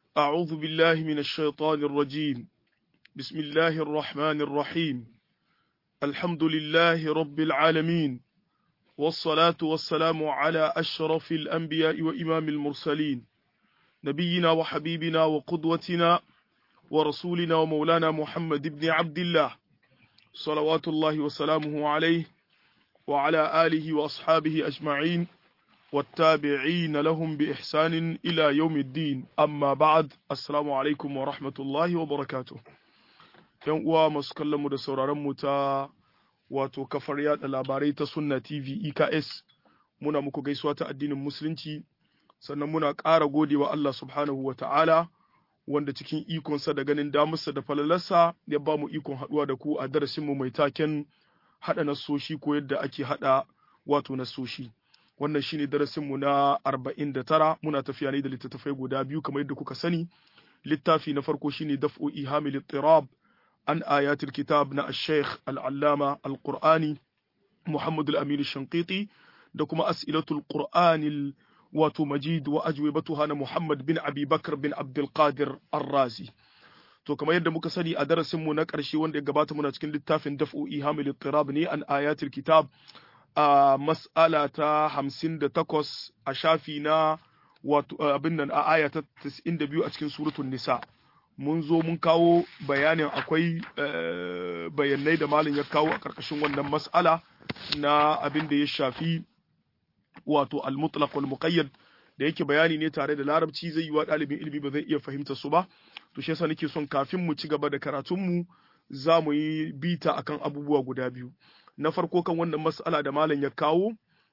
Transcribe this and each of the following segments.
أعوذ بالله من الشيطان الرجيم بسم الله الرحمن الرحيم الحمد لله رب العالمين والصلاة والسلام على أشرف الأنبياء وإمام المرسلين نبينا وحبيبنا وقدوتنا ورسولنا ومولانا محمد بن عبد الله صلوات الله وسلامه عليه وعلى آله وأصحابه أجمعين والتابعين لهم بإحسان إلى يوم الدين أما بعد السلام عليكم ورحمة الله وبركاته ‘Yan uwa masu kallonmu da sauraronmu ta wato kafar yada labarai ta Sunna TV EKS muna muku gaisuwa ta addinin Musulunci sannan muna ƙara godewa Allah subhanahu wa ta'ala wanda cikin ikonsa da ganin damarsa da falalarsa ya ba mu ikon haɗuwa da ku a darasinmu mai taken haɗa nasoshi ko yadda ake haɗa wato nasoshi. Wannan shine darasinmu na arba'in da tara muna tafiya ne da littattafai guda biyu kamar yadda kuka sani. Littafi na farko shine daf'u ihamil tirab an ayatul kitab na al-sheikh al-allama al-qur'ani Muhammad al-Amin shanqiti da kuma as'ilatul qur'anil wato majid wa ajwibatuha na Muhammad bin Abi Bakr bin Abdul Qadir Ar-Razi to kamar yadda muka sani a darasin mu na ƙarshe wanda ya gabata muna cikin littafin daf'u ihamil tirab ne an ayatul kitab a mas'ala ta 58 a shafi na wato abin nan a aya ta 92 a cikin suratul nisa mun zo mun kawo bayanin akwai bayanai da malin ya kawo a ƙarƙashin wannan mas'ala na abin da ya shafi wato al-mutlaq wal muqayyad da yake bayani ne tare da larabci zai yi wa ɗalibin ilimi ba zai iya fahimta su ba to shi yasa nake son kafin mu ci gaba da karatun mu za mu yi bita akan abubuwa guda biyu na farko kan wannan mas'ala da malam ya kawo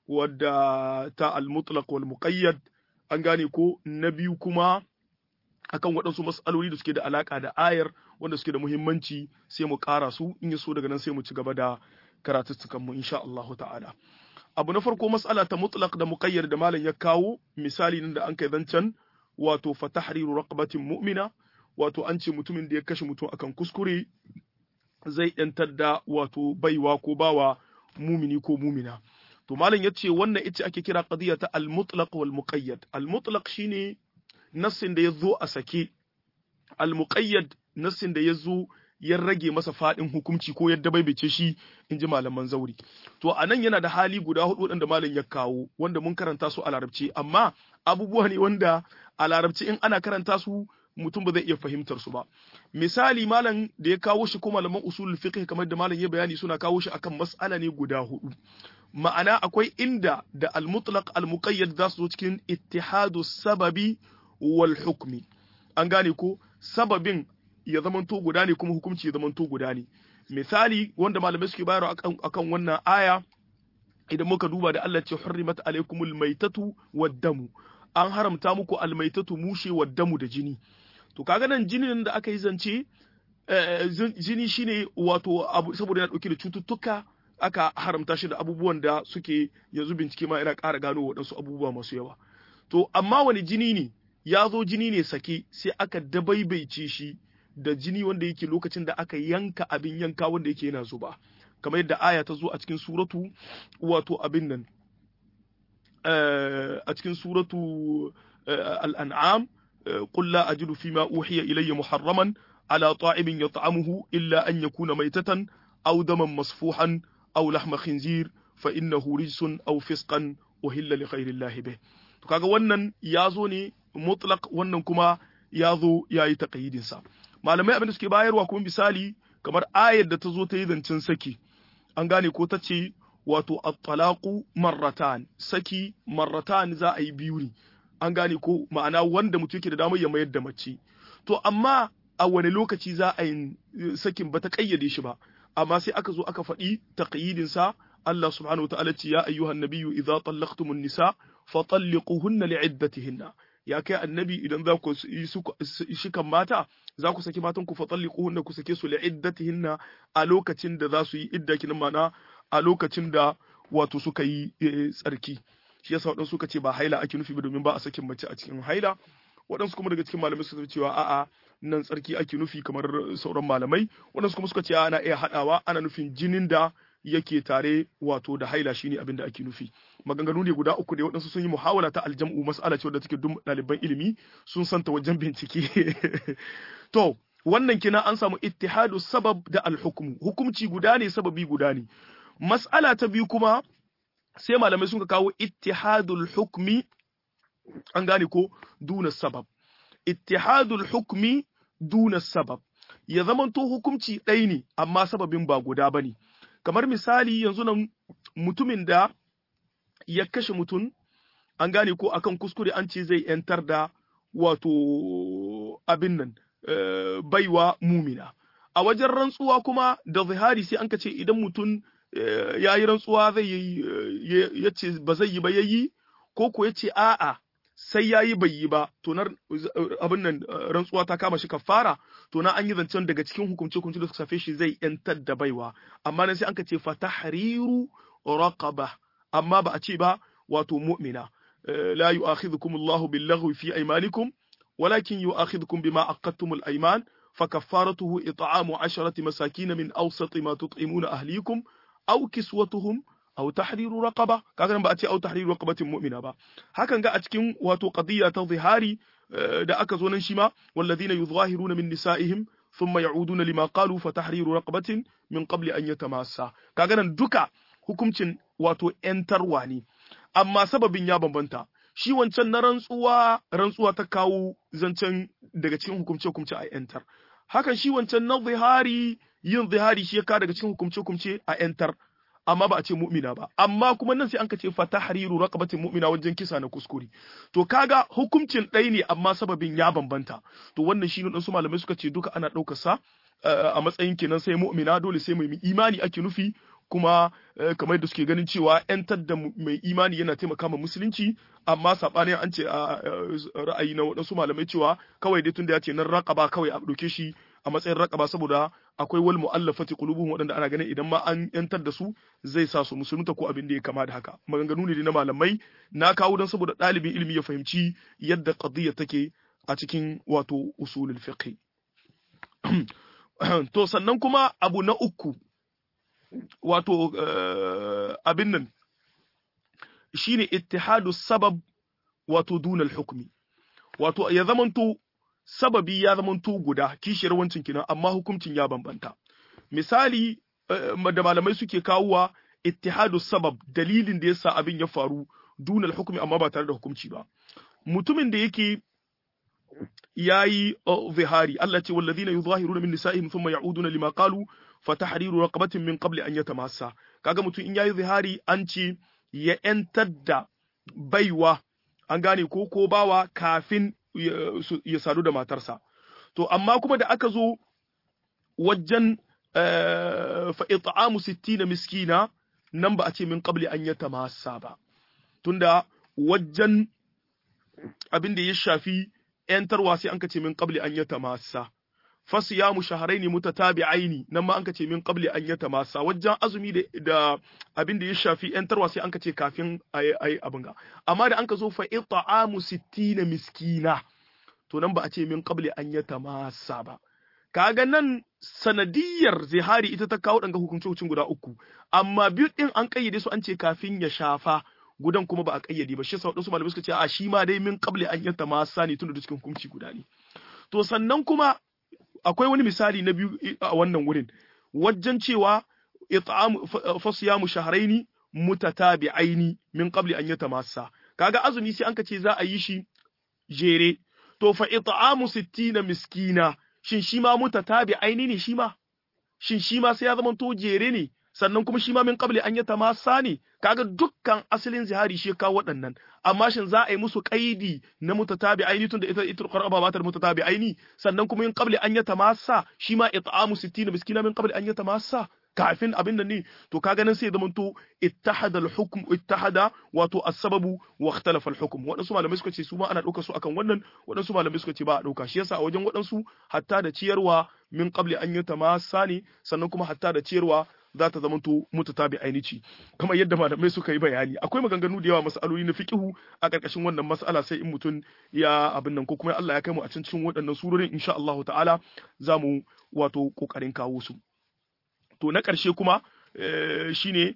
wadda ta al-mutlaq wal muqayyad an gane ko na biyu kuma akan waɗansu mas'aloli da suke da alaka da ayar wanda suke da muhimmanci sai mu ƙara su in ya so daga nan sai mu ci gaba da karatuttukan mu insha Allah ta'ala abu na farko mas'ala ta mutlaq da muqayyad da malam ya kawo misali nan da an kai zancen wato fa tahriru raqabatin mu'mina wato an ce mutumin da ya kashe mutum akan kuskure zai yantar da wato baiwa ko bawa mumini ko mumina to malam ya ce wannan ita ake kira qadiya ta al-mutlaq wal muqayyad al-mutlaq shine nassin da ya zo a sake al-muqayyad nassin da ya zo ya rage masa fadin hukunci ko yadda bai bice shi in ji malaman zauri to a nan yana da hali guda hudu waɗanda malam ya kawo wanda mun karanta su a larabci amma abubuwa ne wanda a larabci in ana karanta su mutum ba zai iya fahimtar su ba misali malam da ya kawo shi ko malaman usul fiqh kamar da malam ya bayani suna kawo shi akan mas'ala ne guda hudu ma'ana akwai inda da al-mutlaq al-muqayyad za su zo cikin ittihadu sababi wal hukmi an gane ko sababin ya zamanto guda ne kuma hukunci ya zamanto guda ne misali wanda malamai suke bayarwa akan, akan wannan aya idan muka duba da Allah ce hurrimat alaikumul maitatu wad-damu an haramta muku almaitatu mushe wad-damu da jini to kaga nan jinin da aka yi zance jini shine wato abu saboda yana dauke da cututtuka aka haramta shi da abubuwan da suke yanzu bincike ma yana ƙara gano waɗansu abubuwa masu yawa to amma wani jini ne ya zo jini ne sake sai aka dabaibaice shi da jini wanda yake lokacin da aka yanka abin yanka wanda yake yana zuba kamar yadda aya ta zo a cikin suratu wato abin nan a cikin suratu al'an'am قل لا أجد فيما أوحي إلي محرما على طاعم يطعمه إلا أن يكون ميتة أو دما مصفوحا أو لحم خنزير فإنه رجس أو فسقا أهل لغير الله به kaga wannan ya zo ne mutlaq wannan kuma ya zo ya yi taƙayidinsa malamai abin da suke bayarwa kuma misali kamar ayar da ta zo ta yi zancen saki an gane ko ta ce wato at-talaqu marratan saki marratan za a yi biyu ne an gane ko ma'ana wanda mutum yake da damar ya mayar da mace to amma a wani lokaci za a yi sakin ba ta kayyade shi ba amma sai aka zo aka faɗi taqyidin sa Allah subhanahu wa ta'ala ce ya ayyuhan nabiyyu idza tallaqtumun nisa fatalliquhunna li'iddatihinna ya kai annabi idan za ku yi shikan mata za ku saki matan ku fatalliquhunna ku sake su li'iddatihinna a lokacin da za su yi idda kin mana a lokacin da wato suka yi tsarki shi yasa waɗansu suka ce ba haila ake nufi ba domin ba a sakin mace a cikin haila waɗansu kuma daga cikin malamai suka cewa a'a nan tsarki ake nufi kamar sauran malamai waɗansu kuma suka ce ana iya haɗawa ana nufin jinin da yake tare wato da haila shine abin da ake nufi maganganu ne guda uku da waɗansu sun yi muhawala ta aljam'u mas'ala ce wadda take duk ɗaliban ilimi sun santa wajen bincike to wannan kina an samu ittihadu sabab da alhukmu hukumci guda ne sababi guda ne mas'ala ta biyu kuma sai malamai sun kawo ittihadul hukmi an gane ko duna sabab ittihadul hukmi duna sabab ya zamanto hukumci ɗaya ne amma sababin ba guda bane kamar misali yanzu nan mutumin da ya kashe mutum an gane ko akan kuskure an ce zai yantar da wato abin nan baiwa mumina a wajen rantsuwa kuma da zihari sai an ka ce idan mutum ya yi rantsuwa zai yi ya ce ba zai yi ba ya yi ko ko ya ce a'a sai ya yi bai yi ba to na abin nan rantsuwa ta kama shi kafara to na an yi zancen daga cikin hukumce hukumce da suka safe shi zai yantar da baiwa amma nan sai an ka ce fatahriru raqaba amma ba a ce ba wato mu'mina la yu'akhidhukum Allahu bil-laghwi fi aymanikum ولكن يؤاخذكم بما عقدتم الأيمان فكفارته إطعام عشرة مساكين من أوسط ما تطعمون أهليكم أو كسوتهم أو تحرير رقبة كاغان بأتي أو تحرير رقبة مؤمنة با هكذا ga a cikin wato qadiyya ta zihari da aka zo nan shi ma walladhina yuzahiruna min nisaihim thumma ya'uduna lima qalu fa tahriru raqabatin min qabli an yatamassa kaga nan duka hukuncin wato yantarwa ne amma sababin ya bambanta shi wancan na rantsuwa rantsuwa ta kawo zancen daga cikin hukumce-hukumce a yantar hakan shi wancan na zihari yin zihari shi ya ka daga cikin hukumce-hukumce a yantar amma ba a ce mu'mina ba amma kuma nan sai an ka ce fa tahriru raqabatin mu'mina wajen kisa na kuskure to kaga hukuncin ɗaya ne amma sababin ya bambanta to wannan shi ne su malamai suka ce duka ana ɗaukar sa a matsayin kenan sai mu'mina dole sai mai imani ake nufi kuma kamar da suke ganin cewa 'yantar da mai imani yana taimaka ma musulunci amma saɓanin an ce a ra'ayi na waɗansu malamai cewa kawai dai tunda ya ce nan raƙaba kawai a ɗauke shi a matsayin raƙaba saboda akwai wal mu'allafati qulubuhum waɗanda ana ganin idan ma an 'yantar da su zai sa su musulunta ko abin da ya kama da haka maganganu ne na malamai na kawo don saboda ɗalibin ilimi ya fahimci yadda qadiyya take a cikin wato usulul fiqh to sannan kuma abu na uku wato abin nan shine ittihadu sabab wato dunal hukmi wato ya zamanto sababi ya zamanto guda kishiyar wancin kinan amma hukuncin ya bambanta misali da malamai suke kawowa ittihadu sabab dalilin da yasa abin ya faru dunal hukmi amma ba tare da hukunci ba mutumin da yake yayi zihari Allah ce wallazina yuzahiruna min nisa'ihim thumma ya'uduna lima qalu fatahriru raqabatin min qabli an yatamassa kaga mutum in yayi zihari an ce ya yantar da baiwa an gane ko ko bawa kafin ya sadu da matarsa to amma kuma da aka zo wajen fa it'amu 60 miskina nan ba a ce min qabli an yatamassa ba tunda wajen abin da ya shafi ‘yantarwa sai an ka ce min qabli an yata masa, fasiyamu shaharaini mutatabi'aini nan ma an ka ce min qabli an yata masa, wajen azumi da abin da ya shafi ‘yantarwa sai an ka ce kafin a yi abin ga. Amma da an ka zo fa ita'amu sittina miskina, to nan ba a ce min qabli an yata masa ba. Kaga nan sanadiyar zihari ita ta kawo ɗanga hukuncin guda uku, amma biyu ɗin an ƙayyade su an ce kafin ya shafa. gudan kuma ba a kayyade ba shi sa wadansu malamai suka ce a shi ma dai min qabli an yanta ma sani tun da cikin hukunci guda ne to sannan kuma akwai wani misali na biyu a wannan wurin wajen cewa it'am fasyamu shahraini mutatabi'aini min qabli an yata masa kaga azumi sai anka ce za a yi shi jere to fa it'amu 60 miskina shin shi ma mutatabi'aini ne shi ma shin shi ma sai ya zama to jere ne sannan kuma shi ma min qabli an yata masa ne kaga dukkan asalin zihari shi kawo waɗannan amma shin za a yi musu kaidi na mutatabi aini tunda ita ita qaraba ba ta mutatabi aini sannan kuma min qabli an yata masa shi ma it'amu 60 miskina min qabli an yata masa kafin abin da ne to kaga nan sai zamanto ittahada al-hukm ittahada wato as-sababu wa ikhtalafa al-hukm wadansu malamai suka ce su ma ana dauka su akan wannan wadansu malamai suka ce ba a dauka shi yasa a wajen wadansu hatta da ciyarwa min qabli an yata masa ne sannan kuma hatta da ciyarwa za ta zamanto mutatabi ainici kamar yadda malamai suka yi bayani akwai maganganu da yawa masaloli na fiqihu a karkashin wannan mas'ala sai in mutum ya abin nan ko kuma Allah ya kai mu a cikin waɗannan surorin insha Allah ta'ala za mu wato kokarin kawo su to na ƙarshe kuma shine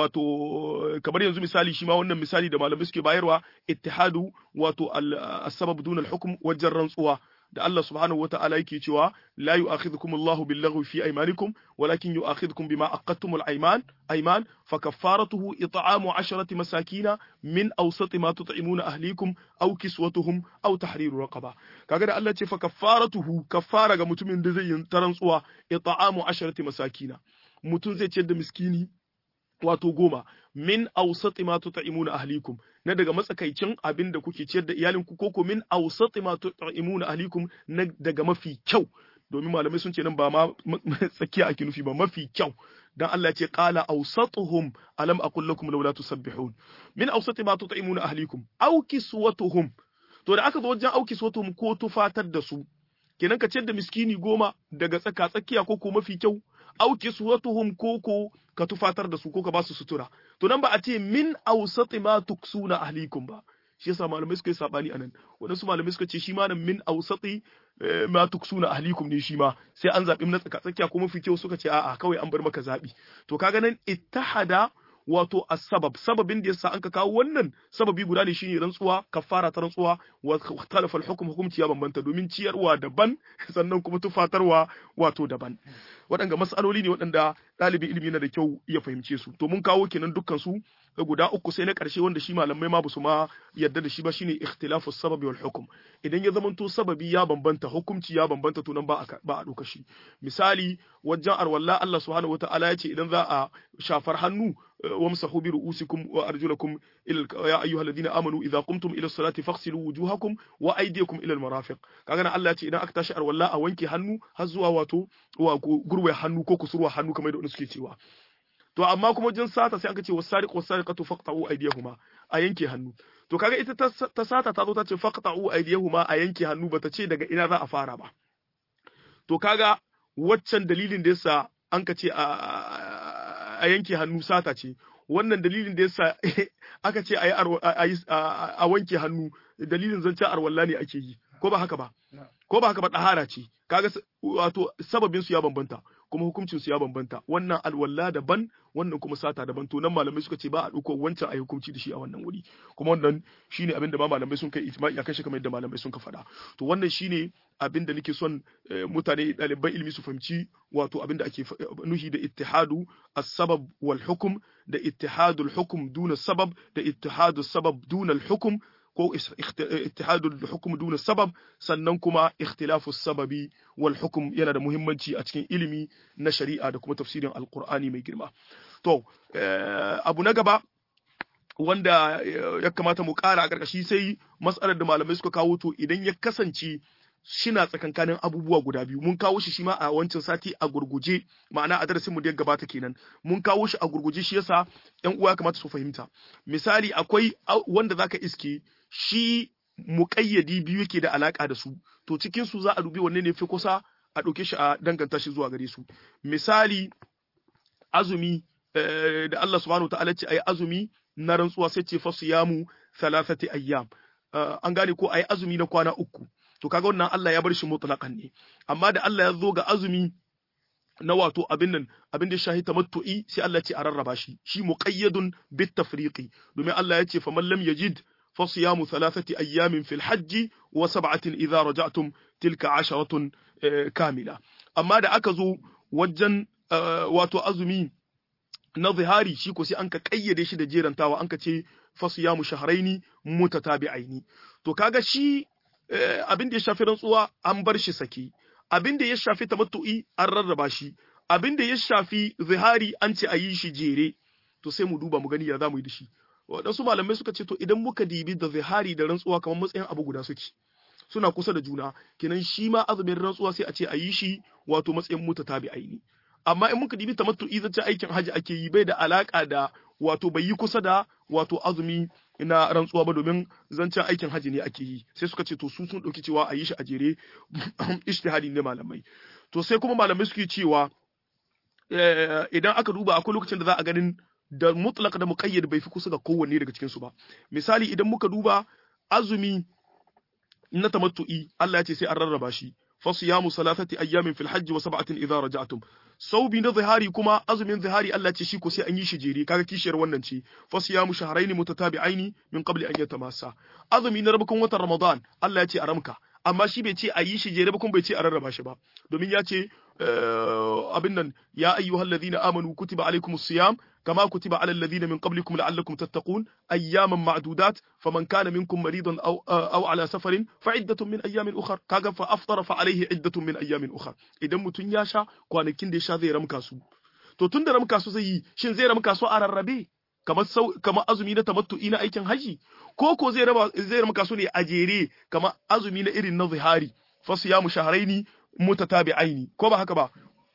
wato kamar yanzu misali shi ma wannan misali da malamai suke bayarwa ittihadu wato as-sabab dun al-hukm wajen rantsuwa da Allah subhanahu wa ta'ala yake cewa la yu'akhidhukum Allahu bil-laghwi fi aymanikum walakin yu'akhidhukum bima aqadtum al-ayman ayman fa kaffaratuhu it'amu 'asharati masakina min awsati ma tut'imuna ahlikum aw kiswatuhum aw tahriru raqaba kaga da Allah ce fa kaffaratuhu kaffara ga mutumin da zai yi tarantsuwa it'amu 'asharati masakina mutum zai ciyar da miskini wato goma min awsati ma tut'imuna ahlikum na daga matsakaicin abin da kuke ciyar da iyalinku ko min awsati ma tut'imuna ahlikum na daga mafi kyau domin malamai sun ce nan ba ma tsakiya ake nufi ba mafi kyau dan Allah ya ce qala awsatuhum alam aqul lakum laula tusabbihun min awsati ma tut'imuna ahlikum aw kiswatuhum to da aka zo wajen aw kiswatuhum ko tufatar da su kenan ka ciyar da miskini goma daga tsaka tsakiya ko ko mafi kyau aw kiswatuhum ko ko ka tufatar da su ko ka ba su sutura to nan ba a ce min awsati ma tuksuna ahlikum ba shi yasa malamai suka yi sabani anan wadansu malamai suka ce shi ma nan min awsati ma tuksuna ahlikum ne shi ma sai an zabi na tsaka tsakiya ko mafi kyau suka ce a'a kawai an bar maka zabi to kaga nan ittahada wato asbab sababin da yasa an ka kawo wannan sababi guda ne shine rantsuwa kafara ta rantsuwa wa talafa al-hukm hukumci ya bambanta domin ciyarwa daban sannan kuma tufatarwa wato daban waɗanda mas'aloli ne waɗanda ɗalibin ilimi na da kyau ya fahimce su to mun kawo kenan dukkan su guda uku sai na ƙarshe wanda shi malamai ma basu ma yadda da shi ba shine ikhtilafu sababi wal hukm idan ya zamanto sababi ya bambanta hukumci ya bambanta to nan ba a ba a ɗauka shi misali wajen arwalla Allah subhanahu wataala ya ce idan za a shafar hannu wamsahu bi ru'usikum wa arjulakum ila ya ayyuhalladhina amanu idza qumtum ila salati faghsilu wujuhakum wa aydiyakum ila al-marafiq kaga Allah ya ce idan aka tashi arwalla a wanke hannu har zuwa wato wa gurwe hannu ko kusurwa hannu kamar da suke cewa to amma kuma jin sata sai aka ce wasariqu wasariqatu faqta'u aydiyahuma a yanke hannu to kaga ita ta sata ta zo ta ce faqta'u aydiyahuma a yanke hannu bata ce daga ina za a fara ba to kaga waccan dalilin da yasa an ka ce a yanke hannu sata ce wannan dalilin da yasa aka ce a wanke hannu dalilin zancen arwalla ne ake yi ko ba haka ba ko ba haka ba ɗahara ce kaga wato sababin su ya bambanta kuma hukuncin su ya bambanta wannan alwala daban wannan kuma sata daban to nan malamai suka ce ba a ɗauko wancan a hukunci da shi a wannan wuri kuma wannan shine abin da ba malamai sun kai ijma'i akan shi kamar yadda malamai sun ka faɗa to wannan shine abin da nake son mutane ɗaliban ilimi su fahimci wato abin da ake nuhi da ittihadu as-sabab wal hukm da ittihadul hukm duna sabab da ittihadu sabab duna al-hukm ko ittihadul hukm duna sabab sannan kuma ikhtilafu sababi wal hukm yana da muhimmanci a cikin ilimi na shari'a da kuma tafsirin alqur'ani mai girma to abu na gaba wanda ya kamata mu ƙara a ƙarƙashi sai matsalar da malamai suka kawo to idan ya kasance shina tsakankanin abubuwa guda biyu mun kawo shi shi ma a wancan sati a gurguje ma'ana a darasin mu da ya gabata kenan mun kawo shi a gurguje shi yasa ƴan uwa kamata su fahimta misali akwai wanda zaka iske shi muƙayyadi biyu yake da alaka da su to cikin su za a dubi wanne ne fi kusa a ɗauke shi a danganta shi zuwa gare su misali azumi da Allah subhanahu ta'ala ce ayi azumi na rantsuwa sai ce fasu yamu thalathati ayyam an gane ko ayi azumi na kwana uku to kaga wannan Allah ya bar shi mutlaqan ne amma da Allah ya zo ga azumi na wato abin nan abin da shahi tamattu'i sai Allah ya ce a rarraba shi shi muqayyadun bit tafriqi domin Allah ya ce faman lam yajid fa siyamu thalathati ayyamin fil hajji wa sab'atin idza raja'tum tilka asharatun kamila amma da aka zo wajen wato azumi na zihari shi ko sai an ka kayyade shi da jerantawa an ka ce fa siyamu shahraini mutatabi'aini to kaga shi abin da ya shafi rantsuwa an bar shi sake abin da ya shafi tamattu'i an rarraba shi abin da ya shafi zihari an ce a yi shi jere to sai mu duba mu gani ya za mu yi da shi waɗansu malamai suka ce to idan muka dibi da zihari da rantsuwa kamar matsayin abu guda suke suna kusa da juna kenan shi ma azumin rantsuwa sai a ce a yi shi wato matsayin muta tabi aini amma in muka dibi tamattu'i zace aikin haji ake yi bai da alaka da wato bai yi kusa da wato azumi na rantsuwa ba domin zancen aikin haji ne ake yi sai suka ce to su sun ɗauki cewa a yi shi a jere ishtihadi ne malamai to sai kuma malamai suke cewa idan aka duba akwai lokacin da za a ganin da mutlaq da muqayyad bai fi kusa ga kowanne daga cikin su ba misali idan muka duba azumi na tamattu'i Allah ya ce sai an rarraba shi fasiyamu salatati ayyamin fil hajji wa sab'atin idza raja'tum saubi na zihari kuma azumin zihari Allah ce shi ko sai an yi shi jere kaga kishiyar wannan ce fasiyamu shahrayn mutatabi'aini min qabli an yatamassa azumi na rabukun watan ramadan Allah ya ce a ramka amma shi bai ce a yi shi jere ba kuma bai ce a rarraba shi ba domin ya ce abin nan ya ayyuhal ladina amanu kutiba alaikumus siyam kama kutiba alal ladina min qablikum la'allakum tattaqun ayyaman ma'dudat faman kana minkum maridan aw aw ala safarin fa iddatun min ayyamin ukhra kaga fa aftara fa alayhi iddatun min ayyamin ukhra idan mutun ya sha kwanakin da ya sha zai ramka su to tun da ramka su zai yi shin zai ramka su a rarrabe kamar kamar azumi na tamattu'i na aikin haji ko ko zai raba zai ramka su ne a jere kamar azumi na irin na zihari fa siyamu shahraini mutatabi'aini ko ba haka ba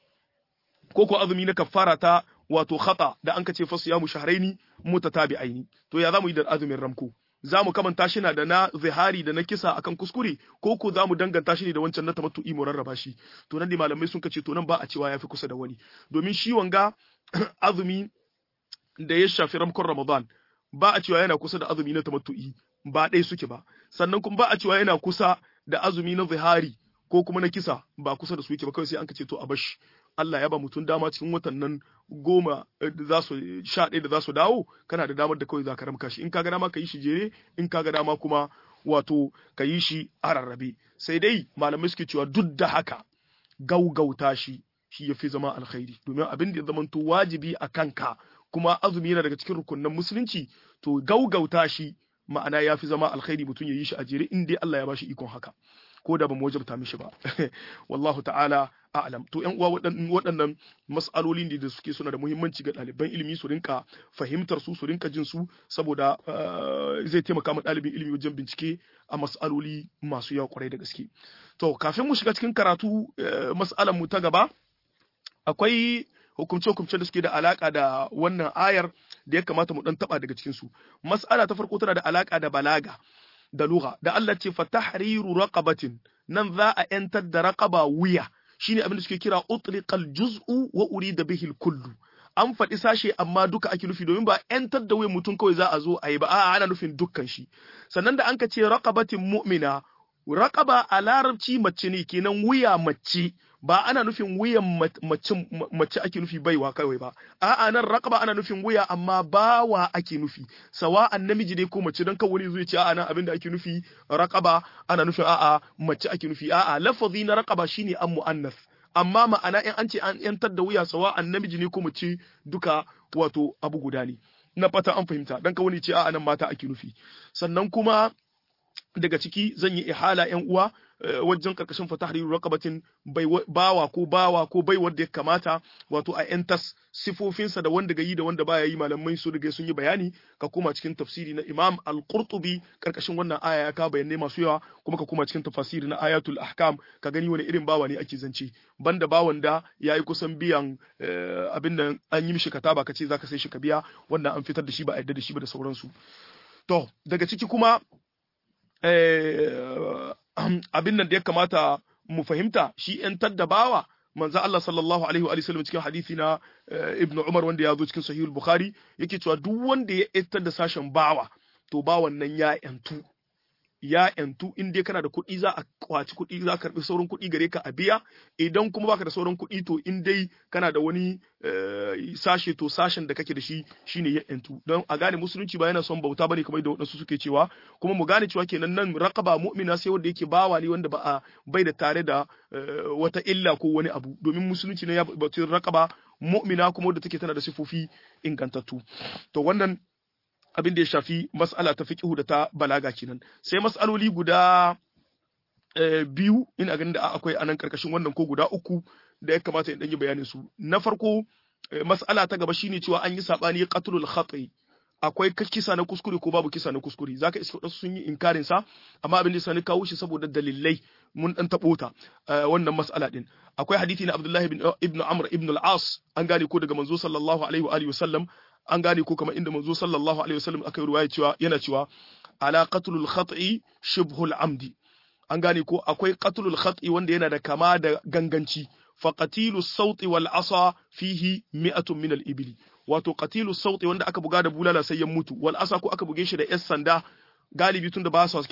ko ko azumi na kafara ta wato khata da an kace fa siyamu shahraini mutatabi'aini to ya zamu yi da azumin ramko zamu kamanta shi na da na zihari da na kisa akan kuskure ko ko zamu danganta shi ne da wancan na tamattu'i mu rarraba shi to nan ne malamai sun kace to nan ba a cewa yafi kusa da wani domin shi wanga azumi da ya shafi ramkon Ramadan ba a cewa yana kusa da azumi na tamattu'i ba ɗaya suke ba sannan kuma ba a cewa yana kusa da azumi na zihari ko kuma na kisa ba kusa da su yake ba kawai sai an kace to a bashi Allah ya ba mutum dama cikin watan nan goma da za su sha ɗaya da za su dawo kana da damar da kawai za ka ramka shi in ka ga dama ka yi shi jere in ka ga dama kuma wato ka yi shi a rarrabe sai dai malamai suke cewa duk da haka gaugauta shi shi ya fi zama alkhairi domin abin da ya zama to wajibi a kanka kuma azumi yana daga cikin rukunin musulunci to gaugauta shi ma'ana ya fi zama alkhairi mutum ya yi shi a jere in dai Allah ya ba shi ikon haka ko da ba mu wajabta mishi ba wallahu ta'ala a'lam to yan uwa waɗannan mas'aloli ne da suke suna da muhimmanci ga ɗaliban ilimi su rinka fahimtar su su rinka jin su saboda zai taimaka ma ɗalibin ilimi wajen bincike a mas'aloli masu yawa kwarai da gaske to kafin mu shiga cikin karatu mas'alan mu ta gaba akwai hukumce-hukumce da suke da alaka da wannan ayar da ya kamata mu dan taba daga cikin su mas'ala ta farko tana da alaka da balaga da lugha da Allah ce fa tahriru raqabatin nan za a yantar da raqaba wuya shine abin da suke kira utliqal juz'u wa urida bihi kullu an faɗi sashe amma duka ake nufi domin ba yantar da wuyan mutum kawai za a zo a yi ba a'a ana nufin dukkan shi sannan da an ka ce raqabatin mu'mina raqaba a larabci mace ne kenan wuya mace ba ana nufin wuyan mace ake nufi baiwa kawai ba a'a nan raqaba ana nufin wuya amma bawa ake nufi sawa'an namiji ne ko mace dan kan wani zai ce a'a nan abinda ake nufi raqaba ana nufin a'a mace ake nufi a'a lafazi na raqaba shine an muannas amma ma'ana in an ce an yantar da wuya sawa'an namiji ne ko mace duka wato abu guda ne na fata an fahimta dan kan wani ce a'a nan mata ake nufi sannan kuma daga ciki zan yi ihala yan uwa wajen karkashin fatahriru raqabatin bawa ko bawa ko bai wanda ya kamata wato a yantas sifofinsa da wanda gayi da wanda baya yi malamai su riga sun yi bayani ka koma cikin tafsiri na Imam Al-Qurtubi karkashin wannan aya ya ka bayanai masu yawa kuma ka koma cikin tafsiri na Ayatul Ahkam ka gani wani irin bawa ne ake zance banda bawan da yayi kusan biyan abin nan an yi mishi kataba kace zaka sai shi ka biya wannan an fitar da shi ba a yarda da shi ba da sauransu to daga ciki kuma abin nan da ya kamata mu fahimta shi ‘yantar da bawa manzo Allah sallallahu alaihi wa sallam cikin hadisi na Ibn Umar wanda ya zo cikin Sahihul Bukhari yake cewa duk wanda ya ‘yantar da sashen bawa to bawan nan ya ‘yantu ya ‘yantu in dai kana da kuɗi za a kwaci kuɗi za ka karɓi sauran kuɗi gare ka a biya idan kuma baka da sauran kuɗi to in dai kana da wani sashe to sashen da kake da shi shine ya ‘yantu don a gane musulunci ba yana son bauta bane kamar da waɗansu suke cewa kuma mu gane cewa kenan nan raqaba mu'mina sai wanda yake bawa ne wanda ba a bai da tare da wata illa ko wani abu domin musulunci ne ya bauta raqaba mu'mina kuma wanda take tana da sifofi ingantattu to wannan abin da ya shafi mas'ala ta fiqhu da ta balaga kenan sai mas'aloli guda biyu ina ganin da akwai anan karkashin wannan ko guda uku da ya kamata in dan yi bayanin su na farko mas'ala ta gaba shine cewa an yi sabani qatlul khati akwai kisa na kuskure ko babu kisa na kuskure zaka iska wasu sun yi inkarin sa amma abin da sani kawo shi saboda dalilai mun dan tabo ta wannan mas'ala din akwai hadisi na Abdullah ibn ibn Amr ibn al-As an gane ko daga manzo sallallahu alaihi wa alihi wasallam an gane ko kamar inda manzo sallallahu alaihi wasallam aka yi ruwaya cewa yana cewa ala qatlul khati shibhul amdi an gane ko akwai qatlul khati wanda yana da kama da ganganci fa qatilu sauti wal asa fihi mi'atun min al ibli wato qatilu sauti wanda aka buga da bulala sai ya mutu wal asa ko aka buge shi da yas sanda galibi tunda ba su kisa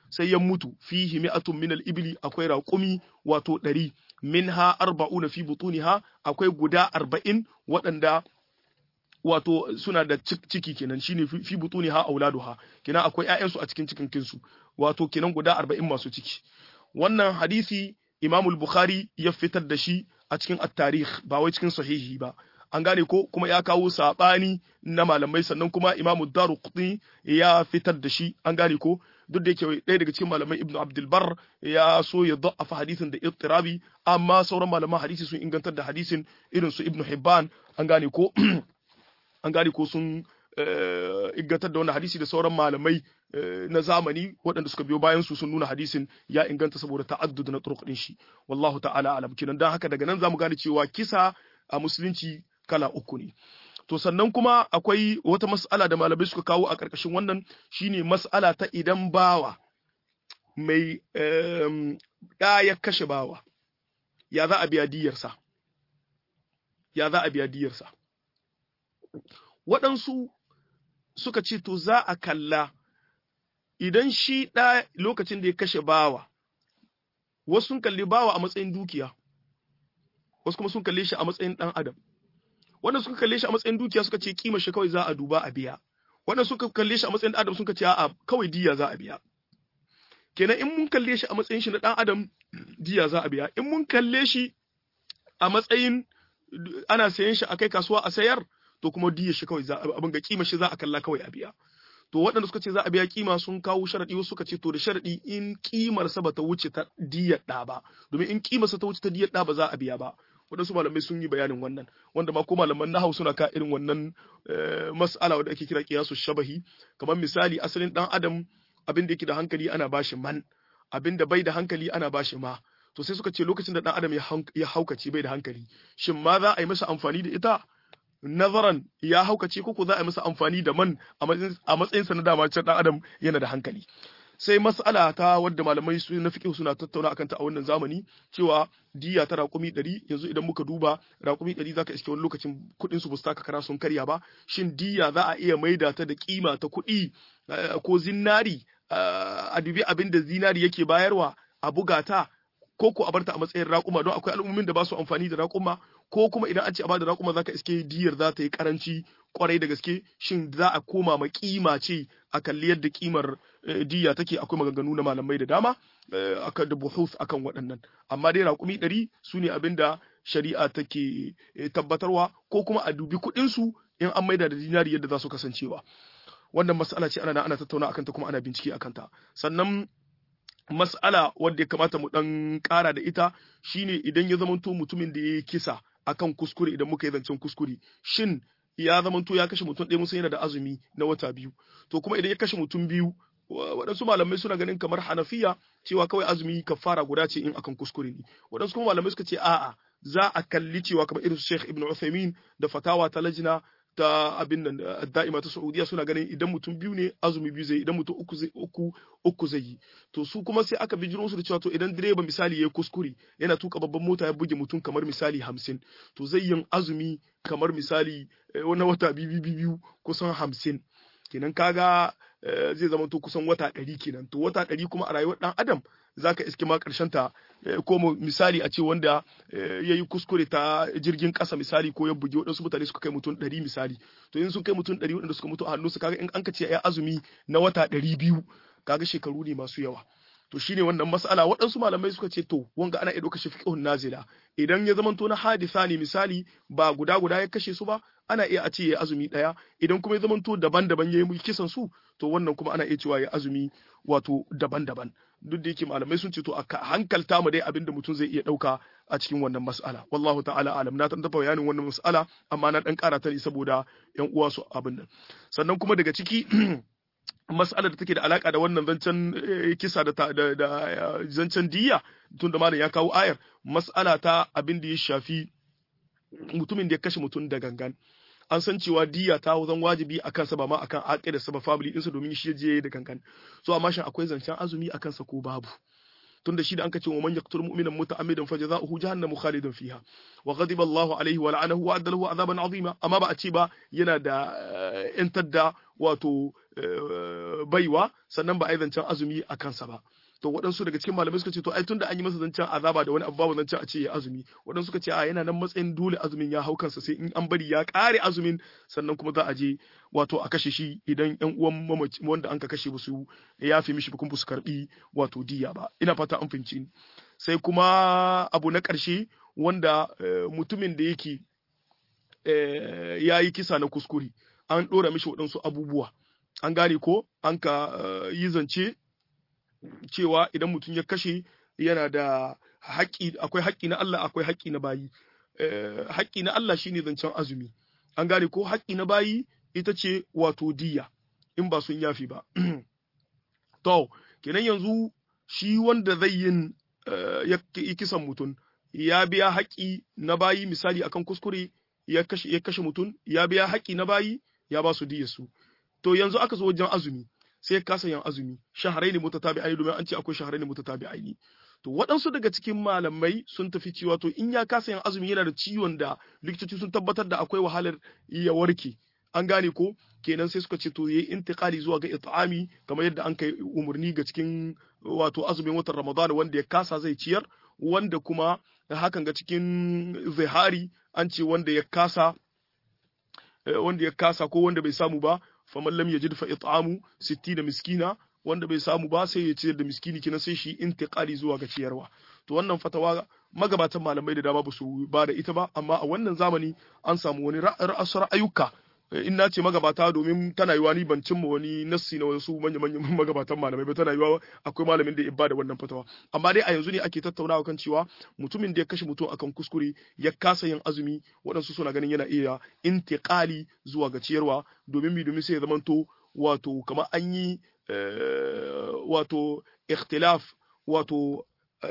sai ya mutu fihi mi'atun min al-ibli akwai raqumi wato 100 minha arba'una fi butuniha akwai guda 40 waɗanda wato suna da ciki kenan shine fi butuniha auladuha kenan akwai ƴaƴansu a cikin cikin kinsu wato kenan guda 40 masu ciki wannan hadisi Imam al-Bukhari ya fitar da shi a cikin at-tarikh ba wai cikin sahihi ba an gane ko kuma ya kawo sabani na malamai sannan kuma Imam Daruqutni ya fitar da shi an gane ko duk da yake ɗaya daga cikin malamai Ibn Abdul Bar ya so ya da'afa hadisin da ittirabi amma sauran malaman hadisi sun ingantar da hadisin irin su Ibn Hibban an gane ko an gane ko sun ingantar da wannan hadisi da sauran malamai na zamani waɗanda suka biyo bayan su sun nuna hadisin ya inganta saboda ta'addud na turuq din shi wallahu ta'ala alam kinan dan haka daga nan zamu gane cewa kisa a musulunci kala uku ne to sannan kuma akwai wata mas'ala da malamai suka kawo a ƙarƙashin wannan shine mas'ala ta idan bawa mai ɗa ya kashe bawa ya za a biya diyarsa ya za a biya diyarsa waɗansu suka ce to za a kalla idan shi ɗa lokacin da ya kashe bawa wasu sun kalli bawa a matsayin dukiya wasu kuma sun kalle shi a matsayin ɗan adam wanda suka kalle shi a matsayin dukiya suka ce kima shi kawai za a duba a biya wanda suka kalle shi a matsayin ɗan adam suka ce a'a kawai diya za a biya kenan in mun kalle shi a matsayin shi na ɗan adam diya za a biya in mun kalle shi a matsayin ana sayan shi a kai kasuwa a sayar to kuma diya shi kawai za abin ga kima shi za a kalla kawai a biya to waɗanda suka ce za a biya kima sun kawo sharaɗi wasu suka ce to da sharaɗi in kimar sa bata wuce ta diyar ɗa ba domin in kimar sa ta wuce ta diyar ɗa ba za a biya ba waɗansu malamai sun yi bayanin wannan wanda ma ko malaman nahau suna ka irin wannan mas'ala wanda ake kira qiyasu shabahi kamar misali asalin dan adam abin da yake da hankali ana bashi man abin da bai da hankali ana bashi ma to sai suka ce lokacin da dan adam ya haukace bai da hankali shin ma za a yi masa amfani da ita nazaran ya haukace ko za a yi masa amfani da man a matsayinsa na dama can dan adam yana da hankali sai mas'ala ta wadda malamai su na fiqh suna tattauna akan ta a wannan zamani cewa diya ta raƙumi 100 yanzu idan muka duba raƙumi 100 zaka iske wani lokacin kuɗin su bustaka kara sun karya ba shin diya za a iya maida ta da kima ta kuɗi ko zinari a dubi abin da zinari yake bayarwa a buga ta ko ko a barta a matsayin raƙuma don akwai al'ummomin da ba su amfani da raƙuma ko kuma idan an ce a bada raƙuma zaka iske diyar za ta yi karanci kwarai da gaske shin za a koma ma kima ce a kalli yadda kimar diya take akwai maganganu na malamai da dama akan da buhuth akan waɗannan amma dai raƙumi ɗari su ne abin da shari'a take tabbatarwa ko kuma a dubi kuɗin su in an maida da dinari yadda za su kasancewa wannan mas'ala ce ana ana tattauna akan ta kuma ana bincike akan ta sannan mas'ala wadda ya kamata mu dan ƙara da ita shine idan ya zamanto mutumin da ya yi kisa akan kuskure idan muka yi zancen kuskure shin ya zamanto ya kashe mutum ɗaya musan yana da azumi na wata biyu to kuma idan ya kashe mutum biyu waɗansu malamai suna ganin kamar hanafiya cewa kawai azumi kafara guda ce in akan kuskure ne waɗansu kuma malamai suka ce a'a za a kalli cewa kamar irin su Sheikh Ibn Uthaymeen da fatawa ta lajina ta abin nan da'ima ta Saudiya suna ganin idan mutum biyu ne azumi biyu zai idan mutum uku zai uku uku zai yi to su kuma sai aka bijiro su da cewa to idan direba misali ya kuskure yana tuka babban mota ya buge mutum kamar misali hamsin to zai yin azumi kamar misali wani wata biyu biyu kusan hamsin kenan kaga zai zama to kusan wata ɗari kenan to wata ɗari kuma a rayuwar ɗan adam zaka iske ma ƙarshen ta ko misali a ce wanda ya yi kuskure ta jirgin ƙasa misali ko ya bugi waɗansu mutane suka kai mutum ɗari misali to in sun kai mutum ɗari waɗanda suka mutu a hannunsu kaga in an ka ce ya azumi na wata ɗari biyu kaga shekaru ne masu yawa to shine wannan mas'ala waɗansu malamai suka ce to wanga ana iya ɗaukar shi fiqhun nazila idan ya zamanto na hadisa ne misali ba guda guda ya kashe su ba ana iya a ce ya azumi ɗaya idan kuma ya zamanto daban-daban ya yi kisan su to wannan kuma ana iya cewa ya azumi wato daban-daban duk da yake malamai sun ce to a hankalta mu dai abinda mutum zai iya ɗauka a cikin wannan mas'ala wallahu ta'ala alam na taɓa bayanin wannan mas'ala amma na ɗan ƙara ta ne saboda yan uwa su abin nan sannan kuma daga ciki mas'alar da take da alaka da wannan zancen kisa da da zancen diya tun da malam ya kawo ayar mas'ala ta abin da ya shafi mutumin da ya kashe mutum da gangan an san cewa diya ta zan wajibi a kansa ba ma akan aqida sa ba family ɗinsa domin shi je da gangan so amma shin akwai zancen azumi a kansa ko babu tunda shi da an kace wa man yaqtul mu'mina muta'ammidan fajaza'uhu jahannamu khalidan fiha wa ghadiba Allahu alaihi wa la'anahu wa adda lahu azaban azima amma ba a ce ba yana da yantar da wato baiwa sannan ba a yi zancen azumi a kansa ba to waɗansu daga cikin malamai suka ce to ai tunda an yi masa zancen azaba da wani abu babu zancen a ce ya azumi waɗansu suka ce a yana nan matsayin dole azumin ya hau kansa sai in an bari ya ƙare azumin sannan kuma za a je wato a kashe shi idan ƴan uwan mamaci wanda an ka kashe ba su yafe mishi ba kuma su karbi wato diya ba ina fata an fahimci ni sai kuma abu na ƙarshe wanda mutumin da yake ya yi kisa na kuskure an ɗora mishi waɗansu abubuwa an gane ko an ka yi zance cewa idan mutum ya kashe yana da haƙƙi akwai haƙƙi na Allah akwai haƙƙi na bayi haƙƙi na Allah shine zancen azumi an gane ko haƙƙi na bayi ita ce wato diya in ba sun yafi ba to kenan yanzu shi wanda zai yin ya kisan mutum ya biya haƙƙi na bayi misali akan kuskure ya kashe ya kashe mutum ya biya haƙƙi na bayi ya ba su diyar su to yanzu aka zo wajen azumi sai kasa yin azumi shaharai ne mutatabi'ai domin an ce akwai shaharai ne mutatabi'ai to waɗansu daga cikin malamai sun tafi cewa to in ya kasa yin azumi yana da ciwon da likitoci sun tabbatar da akwai wahalar ya warke an gane ko kenan sai suka ce to yayi intiqali zuwa ga it'ami kamar yadda an kai umarni ga cikin wato azumin watan Ramadan wanda ya kasa zai ciyar wanda kuma hakan ga cikin zihari an ce wanda ya kasa wanda ya kasa ko wanda bai samu ba faman lam yajid fa it'amu 60 miskina wanda bai samu ba sai ya ciyar da miskini kina sai shi intiqali zuwa ga ciyarwa to wannan fatawa magabatan malamai da dama ba su ba da ita ba amma a wannan zamani an samu wani ra'ayuka in na ce magabata domin tana yiwa ni ban cimma wani nassi na wasu manya manyan magabatan malamai ba tana yiwa akwai malamin da ya bada wannan fatawa amma dai a yanzu ne ake tattaunawa kan cewa mutumin da ya kashe mutum akan kuskure ya kasa yin azumi waɗansu suna ganin yana iya intiqali zuwa ga ciyarwa domin mi domin sai ya zamanto wato kamar an yi wato ikhtilaf wato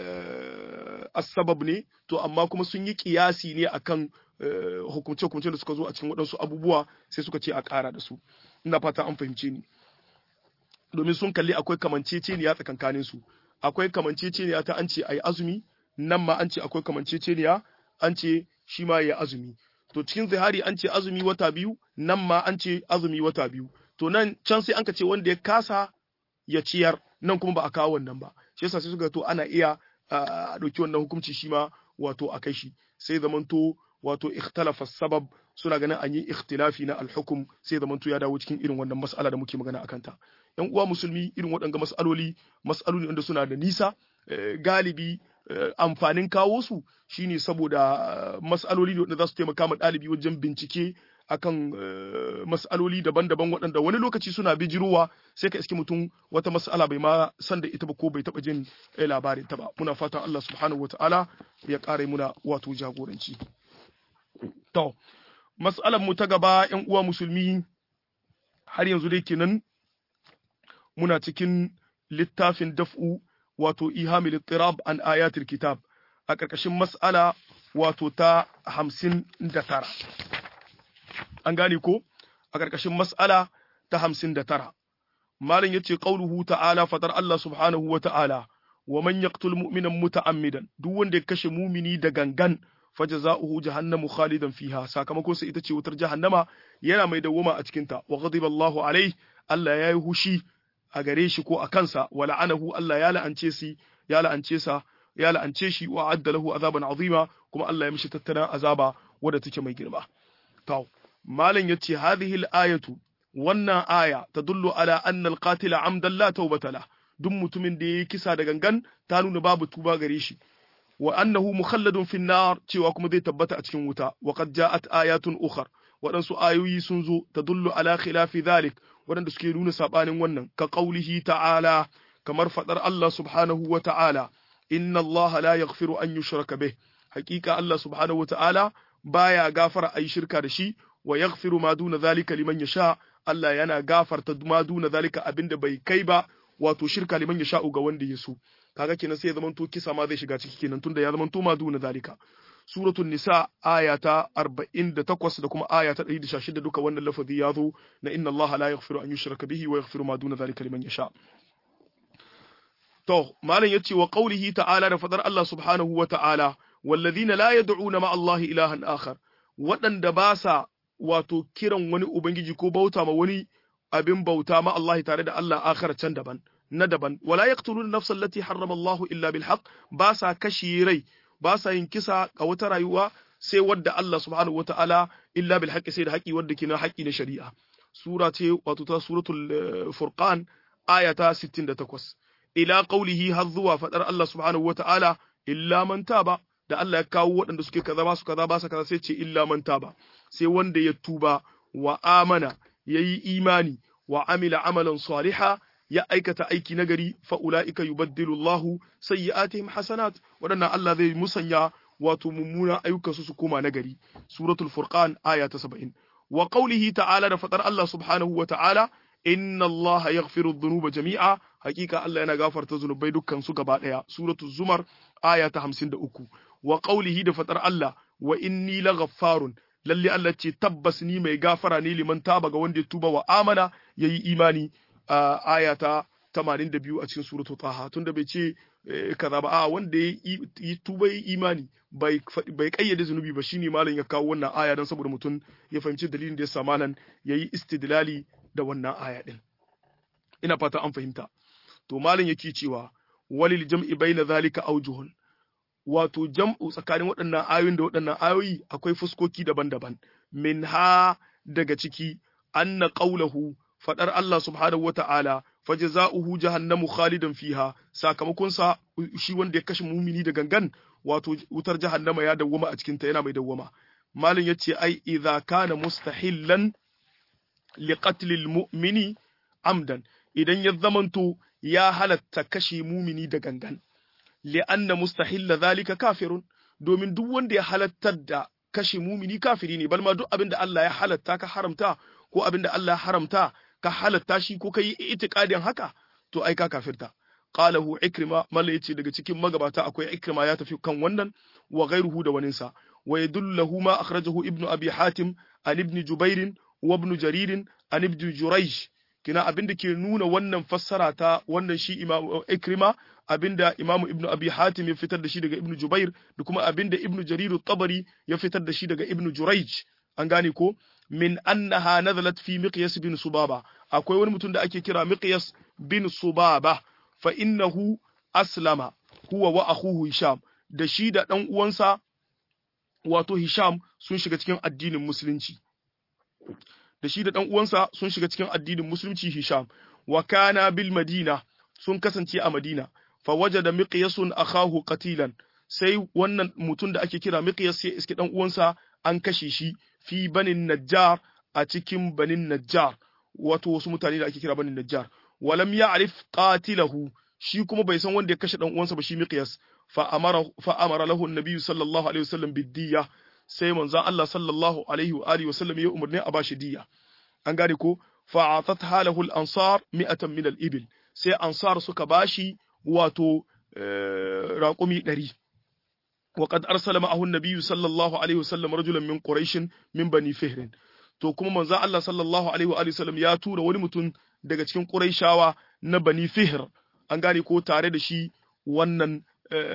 asbab ne to amma kuma sun yi kiyasi ne akan hukunce-hukunce da suka zo a cikin waɗansu abubuwa sai suka ce a ƙara da su ina fata an fahimce ni domin sun kalli akwai kamanceceniya tsakankanin su akwai kamanceceniya ta an ce a yi azumi nan ma an ce akwai kamanceceniya an ce shi ma ya azumi to cikin zihari an ce azumi wata biyu nan ma an ce azumi wata biyu to nan can sai an ka ce wanda ya kasa ya ciyar nan kuma ba a kawo wannan ba shi yasa sai suka to ana iya a ɗauki wannan hukunci shi ma wato a kai shi sai zamanto wato ikhtalafa sabab suna ganin an yi ikhtilafi na alhukum sai zamanto ya dawo cikin irin wannan mas'ala da muke magana akan ta yan uwa musulmi irin waɗanga mas'aloli mas'aloli wanda suna da nisa galibi amfanin kawo su shine saboda mas'aloli wanda za su taimaka ma ɗalibi wajen bincike akan mas'aloli daban-daban waɗanda wani lokaci suna bijirowa sai ka iske mutum wata mas'ala bai ma san da ita ba ko bai taɓa jin labarin ta ba muna fatan Allah subhanahu wata'ala ya ƙara muna wato jagoranci to mas'alar mu ta gaba ƴan uwa musulmi har yanzu dai kenan muna cikin littafin daf'u wato ihamil ittirab an ayatul kitab a ƙarƙashin mas'ala wato ta hamsin da tara an gane ko a ƙarƙashin mas'ala ta hamsin da tara malam ya ce ƙauluhu ta'ala fatar Allah subhanahu wa ta'ala wa man yaqtul mu'minan muta'ammidan duk wanda ya kashe mumini da gangan fajaza'uhu jahannamu khalidan fiha sakamakon sa ita ce wutar jahannama yana mai dawwama a cikin ta wa ghadiba Allahu alaihi Allah yayi hushi a gare shi ko a kansa wa la'anahu Allah ya la'ance shi ya la'ance sa ya la'ance shi wa adda lahu azaban azima kuma Allah ya mishi tattaran azaba wadda take mai girma to malam yace hadhihi al-ayatu wannan aya tadullu ala anna al-qatila amdan la tawbata la duk mutumin da yayi kisa da gangan ta nuna babu tuba gare shi wa annahu mukhalladun fi nar cewa kuma zai tabbata a cikin wuta wa qad ja'at ayatun ukhar waɗansu ayoyi sun zo tadullu ala khilafi dhalik waɗanda suke nuna sabanin wannan ka qaulihi ta'ala kamar fadar Allah subhanahu wa ta'ala inna Allah la yaghfiru an yushraka bih haqiqa Allah subhanahu wa ta'ala baya gafara ayi shirka da shi wa yaghfiru ma duna zalika liman yasha Allah yana gafarta ma duna zalika abinda bai kai ba wato shirka liman yasha ga wanda ya so kaga kenan sai ya zamanto kisa ma zai shiga ciki kenan tunda ya zamanto ma duna zalika suratul nisa aya ta 48 da kuma aya ta 116 duka wannan lafazi ya zo na inna Allah la yaghfiru an yushraka bihi wa yaghfiru ma duna zalika liman yasha to malam yace wa qaulihi ta'ala da fadar Allah subhanahu wa ta'ala walladhina la yad'una ma Allah ilahan akhar waɗanda ba sa wato kiran wani ubangiji ko bauta ma wani abin bauta ma Allah tare da Allah akhar can daban na daban wala yaqtuluna nafsan allati harrama Allah illa bil haqq ba sa kashi rai ba sa yin kisa a wata rayuwa sai wadda Allah subhanahu wata'ala illa bil haqqi sai da haƙi wadda ke na haƙi na shari'a sura ce wato ta suratul furqan aya ta 68 ila qawlihi har zuwa fadar Allah subhanahu wata'ala illa man taba da Allah ya kawo waɗanda suke kaza ba su kaza ba su kaza sai ce illa man taba sai wanda ya tuba wa amana yayi imani wa amila amalan saliha ya aikata aiki nagari fa ulaika yubaddilu Allahu sayyi'atihim hasanat waɗannan Allah zai musanya wato mummunan ayyukansu su koma nagari suratul furqan aya ta 70 wa qawlihi ta'ala da fadar Allah subhanahu wa ta'ala inna Allah yaghfiru dhunuba jami'a hakika Allah yana gafarta zunubai dukkan su gaba daya suratul zumar aya ta 53 wa qawlihi da fadar Allah wa inni laghaffarun lalle Allah ce tabbas ni mai gafara ne liman taba ga wanda ya tuba wa amana yayi imani a aya ta 82 a cikin suratul taha tunda bai ce kaza ba a wanda ya yi tuba yi imani bai bai kayyade zunubi ba shine malam ya kawo wannan aya dan saboda mutum ya fahimci dalilin da ya sa malam yayi istidlali da wannan aya din ina fata an fahimta to malam yake cewa walil jam'i baina zalika aujuhun wato jam'u tsakanin waɗannan ayoyin da waɗannan ayoyi akwai fuskoki daban-daban minha daga ciki anna qawluhu fadar Allah subhanahu wata'ala fajza'uhu jahannamu khalidan fiha sakamakon sa shi wanda ya kashe mumini da gangan wato wutar jahannama ya dawwama a cikin ta yana mai dawwama malin yace ai idza kana mustahillan liqatlil mu'mini amdan idan ya zamanto ya halatta kashe mumini da gangan li'anna mustahilla zalika kafirun domin duk wanda ya halattar da kashe mumini kafiri ne balma duk abin da Allah ya halatta ka haramta ko abin da Allah ya haramta ka halatta shi ko kai itiqadin haka to ai ka kafirta qalahu ikrima malla yace daga cikin magabata akwai ikrima ya tafi kan wannan wa ghayruhu da waninsa wa yadullahu ma akhrajahu ibnu abi hatim an ibn jubair wa ibn jarir an ibn jurayj kina abinda ke nuna wannan fassara ta wannan shi imam ikrima abinda imam ibn abi hatim ya fitar da shi daga ibn jubair da kuma abinda ibn jarir tabari ya fitar da shi daga ibn jurayj an gane ko min annaha nazalat fi miqyas bin subaba akwai wani mutum da ake kira miqyas bin subaba fa innahu aslama huwa wa akhuhu hisham da shi da dan uwansa wato hisham sun shiga cikin addinin musulunci da shi da dan uwansa sun shiga cikin addinin musulunci hisham wa kana bil madina sun kasance a madina fa wajada miqyasun akhahu qatilan sai wannan mutum da ake kira miqyas sai iske dan uwansa an kashe shi fi banin najjar a cikin banin najjar wato wasu mutane da ake kira banin najjar walam ya'rif qatilahu shi kuma bai san wanda ya kashe dan uwansa ba shi miqyas fa amara fa amara lahu an sallallahu alaihi wasallam bidiyya sai manzon Allah sallallahu alaihi wa alihi wasallam ya umarni a bashi diya an gane ko fa atatha lahu al-ansar mi'atan min al-ibil sai ansar suka bashi wato raƙumi ɗari وقد أرسل معه النبي صلى الله عليه وسلم رجلا من قريش من بني فهر to kuma manzo Allah sallallahu alaihi wa sallam ya tura wani mutum daga cikin Qurayshawa na Bani Fihr an gane ko tare da shi wannan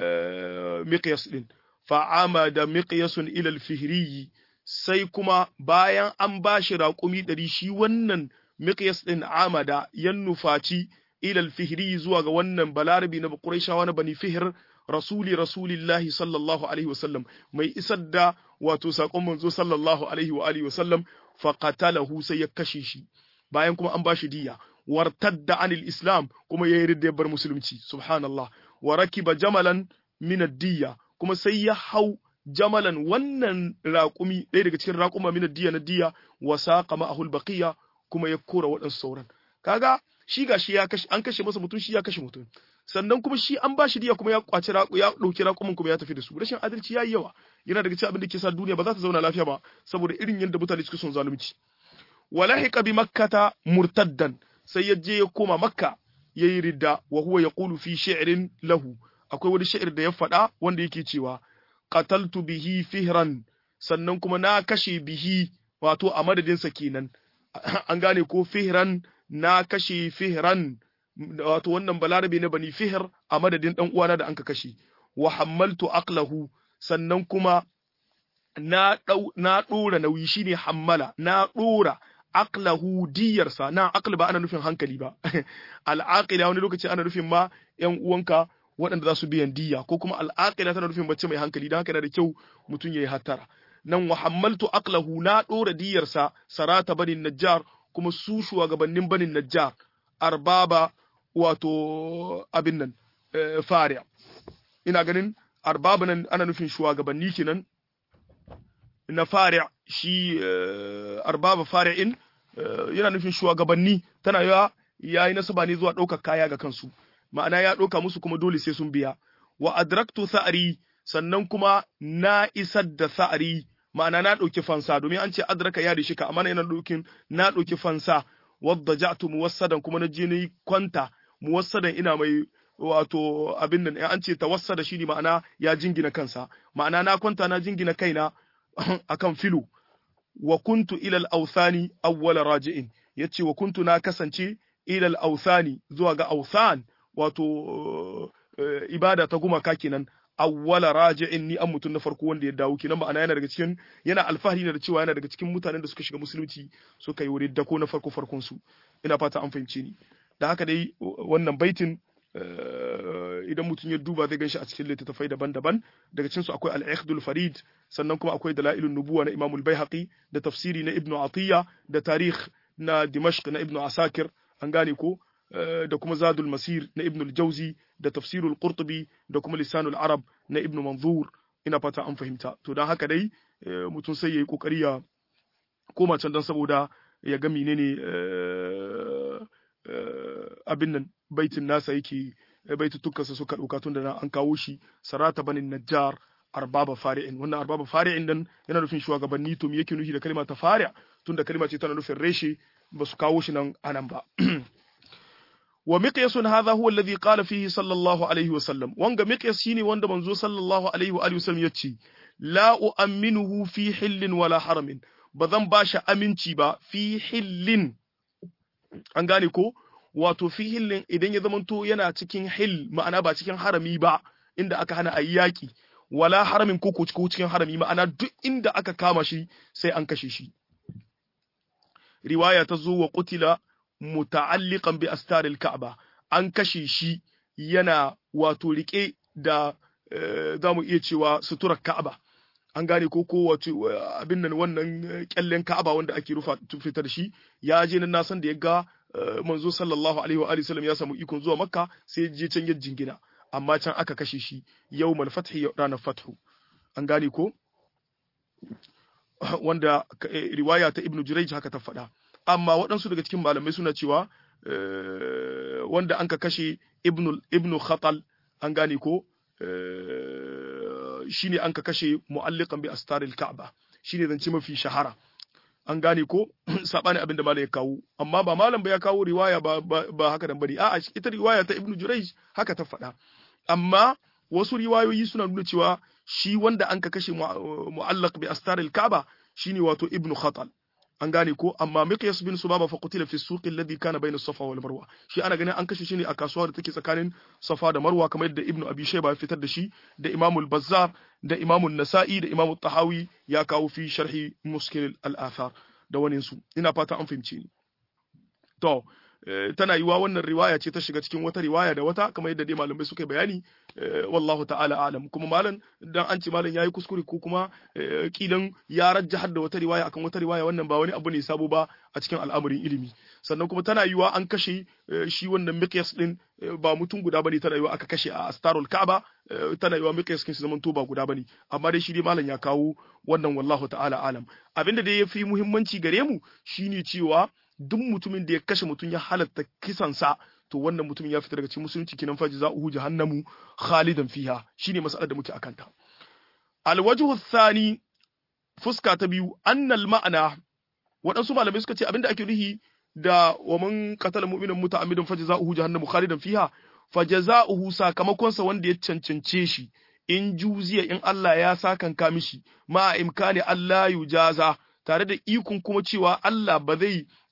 Miqyas din fa amada Miqyasun ila al-Fihri sai kuma bayan an bashi raƙumi ɗari shi wannan Miqyas din amada yan nufaci ila al-Fihri zuwa ga wannan balarabi na Qurayshawa na Bani Fihr rasuli rasulillahi sallallahu alaihi wasallam mai isar da wato sakon manzo sallallahu alaihi wa alihi wasallam fa qatalahu sai ya kashe shi bayan kuma an bashi diya wartadda anil islam kuma yayi ridda bar musulunci subhanallah wa rakiba jamalan min ad-diya kuma sai ya hau jamalan wannan raƙumi ɗaya daga cikin raƙuma min ad-diya na diya wa saqa ma'ahu al-baqiya kuma ya kora waɗansu sauran kaga shi gashi ya kashe an kashe masa mutum shi ya kashe mutum sannan kuma shi an bashi diya kuma ya kwaci ya dauki raƙumin kuma ya tafi da su rashin adalci yayi yawa yana daga cikin abin da ke sa duniya ba za ta zauna lafiya ba saboda irin yadda mutane suke son zalunci walahiqa bi makkata murtaddan sai ya je ya koma makka yayi ridda wa huwa yaqulu fi shi'rin lahu akwai wani shi'ir da ya faɗa wanda yake cewa qataltu bihi fihran sannan kuma na kashe bihi wato a madadinsa kenan an gane ko fihran na kashe fihran wato wannan balarabe na bani fihir a madadin dan uwana da anka kashe wa hammaltu aqlahu sannan kuma na dau na dora nauyi shine hammala na dora aqlahu diyarsa na aql ba ana nufin hankali ba al'aqila wani lokaci ana nufin ma yan uwanka waɗanda za su biyan diya ko kuma al'aqila tana nufin mace mai hankali dan haka yana da kyau mutum yayi hattara nan wa hammaltu aqlahu na dora diyarsa sarata banin najjar kuma su shugabannin banin najjar arbaba wato abin nan fariya ina ganin arbaba nan ana nufin shugabanni kenan na fariya shi arbaba fari'in yana nufin shugabanni tana yawa yayi nasaba ne zuwa ɗaukar kaya ga kansu ma'ana ya ɗauka musu kuma dole sai sun biya wa adraktu sa'ari sannan kuma na isar da sa'ari ma'ana na ɗauki fansa domin an ce adraka ya shi ka amma yana ɗaukin na ɗauki fansa wadda ja'tu muwassadan kuma na je ni kwanta muwassadan ina mai wato abin nan an ce tawassada shine ma'ana ya jingina kansa ma'ana na kwanta na jingina kaina akan filo wa kuntu ilal authani awwala raji'in yace wa kuntu na kasance ilal authani zuwa ga authan wato ibada ta gumaka kenan awwala raji'in ni an mutum na farko wanda ya dawo kenan ma'ana yana daga cikin yana alfahari da cewa yana daga cikin mutanen da suka shiga musulunci suka yi wurin dako na farko farkon su ina fata an fahimce ni da haka dai wannan baitin idan mutum ya duba zai ganshi a cikin littattafai daban-daban daga cikin su akwai al-ikhdul farid sannan kuma akwai dalailun nubuwa na imamul baihaqi da tafsiri na ibnu atiya da tarikh na dimashq na ibnu asakir an gane ko da kuma zadul masir na ibn al-jauzi da tafsirul qurtubi da kuma lisanul arab na ibn manzur ina fata an fahimta to dan haka dai mutum sai yayi kokari ya koma can dan saboda ya ga menene abin nan baitin nasa yake baitutukansa suka dauka tun da an kawo shi sarata banin najjar arbaba fari'in wannan arbaba fari'in nan yana nufin shugabanni to me yake nufi da kalma ta fari' tunda kalma ce tana nufin reshe ba su kawo shi nan anan ba ومقياس هذا هو الذي قال فيه صلى الله عليه وسلم وانغا مقياس شيني واندا منزو صلى الله عليه واله وسلم يتشي لا أؤمنه في حل ولا حرم بذن باشا أمنتي با في حل an gane ko wato fi hillin idan ya zamanto yana cikin hil ma'ana ba cikin harami ba inda aka hana a yaƙi wala haramin ko ko cikin harami ma'ana duk inda aka kama shi sai an kashe shi riwaya ta zo wa qutila muta'alliqan bi astaril ka'ba an kashe shi yana wato rike da za mu iya cewa suturar ka'aba an gane ko ko wato abin nan wannan kyallen ka'aba wanda ake rufa fitar shi ya je nan na san da ya ga manzo sallallahu alaihi wa alihi sallam ya samu ikon zuwa makka sai ya je can ya jingina amma can aka kashe shi yawmal fathi ranar fathu an gane ko wanda riwaya ta ibnu jurayj haka ta faɗa amma waɗansu daga cikin malamai suna cewa wanda an ka kashe ibnu khatal an gane ko shine an ka kashe mu'alliqan bi astaril ka'ba shine zance mafi shahara an gane ko sabani abin da malam ya kawo amma ba malam ba ya kawo riwaya ba ba haka dan bari a'a ita riwaya ta ibnu jurayj haka ta faɗa amma wasu riwayoyi suna nuna cewa shi wanda an ka kashe mu'allaq bi astaril ka'ba shine wato ibnu khatal an gane ko amma miqyas bin subaba fa qutila fi suq alladhi kana bayna safa wal marwa shi ana ganin an kashe shi ne a kasuwa da take tsakanin safa da marwa kamar yadda ibnu abi shayba ya fitar da shi da imamul bazzar da imamul nasa'i da imamul tahawi ya kawo fi sharhi muskil al athar da wani su ina fata an fahimce ni to tana yiwa wannan riwaya ce ta shiga cikin wata riwaya da wata kamar yadda dai malamai suka bayani wallahu ta'ala alam kuma malam dan an ce malam yayi kuskure ko kuma kilan ya rajjahar da wata riwaya akan wata riwaya wannan ba wani abu ne sabo ba a cikin al'amarin ilimi sannan kuma tana yiwa an kashe shi wannan miqyas din ba mutum guda bane tana yiwa aka kashe a astarul ka'aba tana yiwa miqyas kin zaman to ba guda bane amma dai shi dai malam ya kawo wannan wallahu ta'ala alam abinda dai yafi muhimmanci gare mu shine cewa duk mutumin da ya kashe mutum ya halatta kisansa to wannan mutumin ya fita daga cikin musulunci kinan fa jaza'uhu jahannamu khalidan fiha shine mas'alar da muke akanta alwajhu thani fuska ta biyu annal ma'ana waɗansu malamai suka ce abinda ake nuhi da wa man qatala mu'minan muta'ammidan fa jaza'uhu jahannamu khalidan fiha fa jaza'uhu sakamakon sa wanda ya cancance shi in juziya in Allah ya sakanka mishi ma imkani Allah yujaza tare da ikon kuma cewa Allah ba zai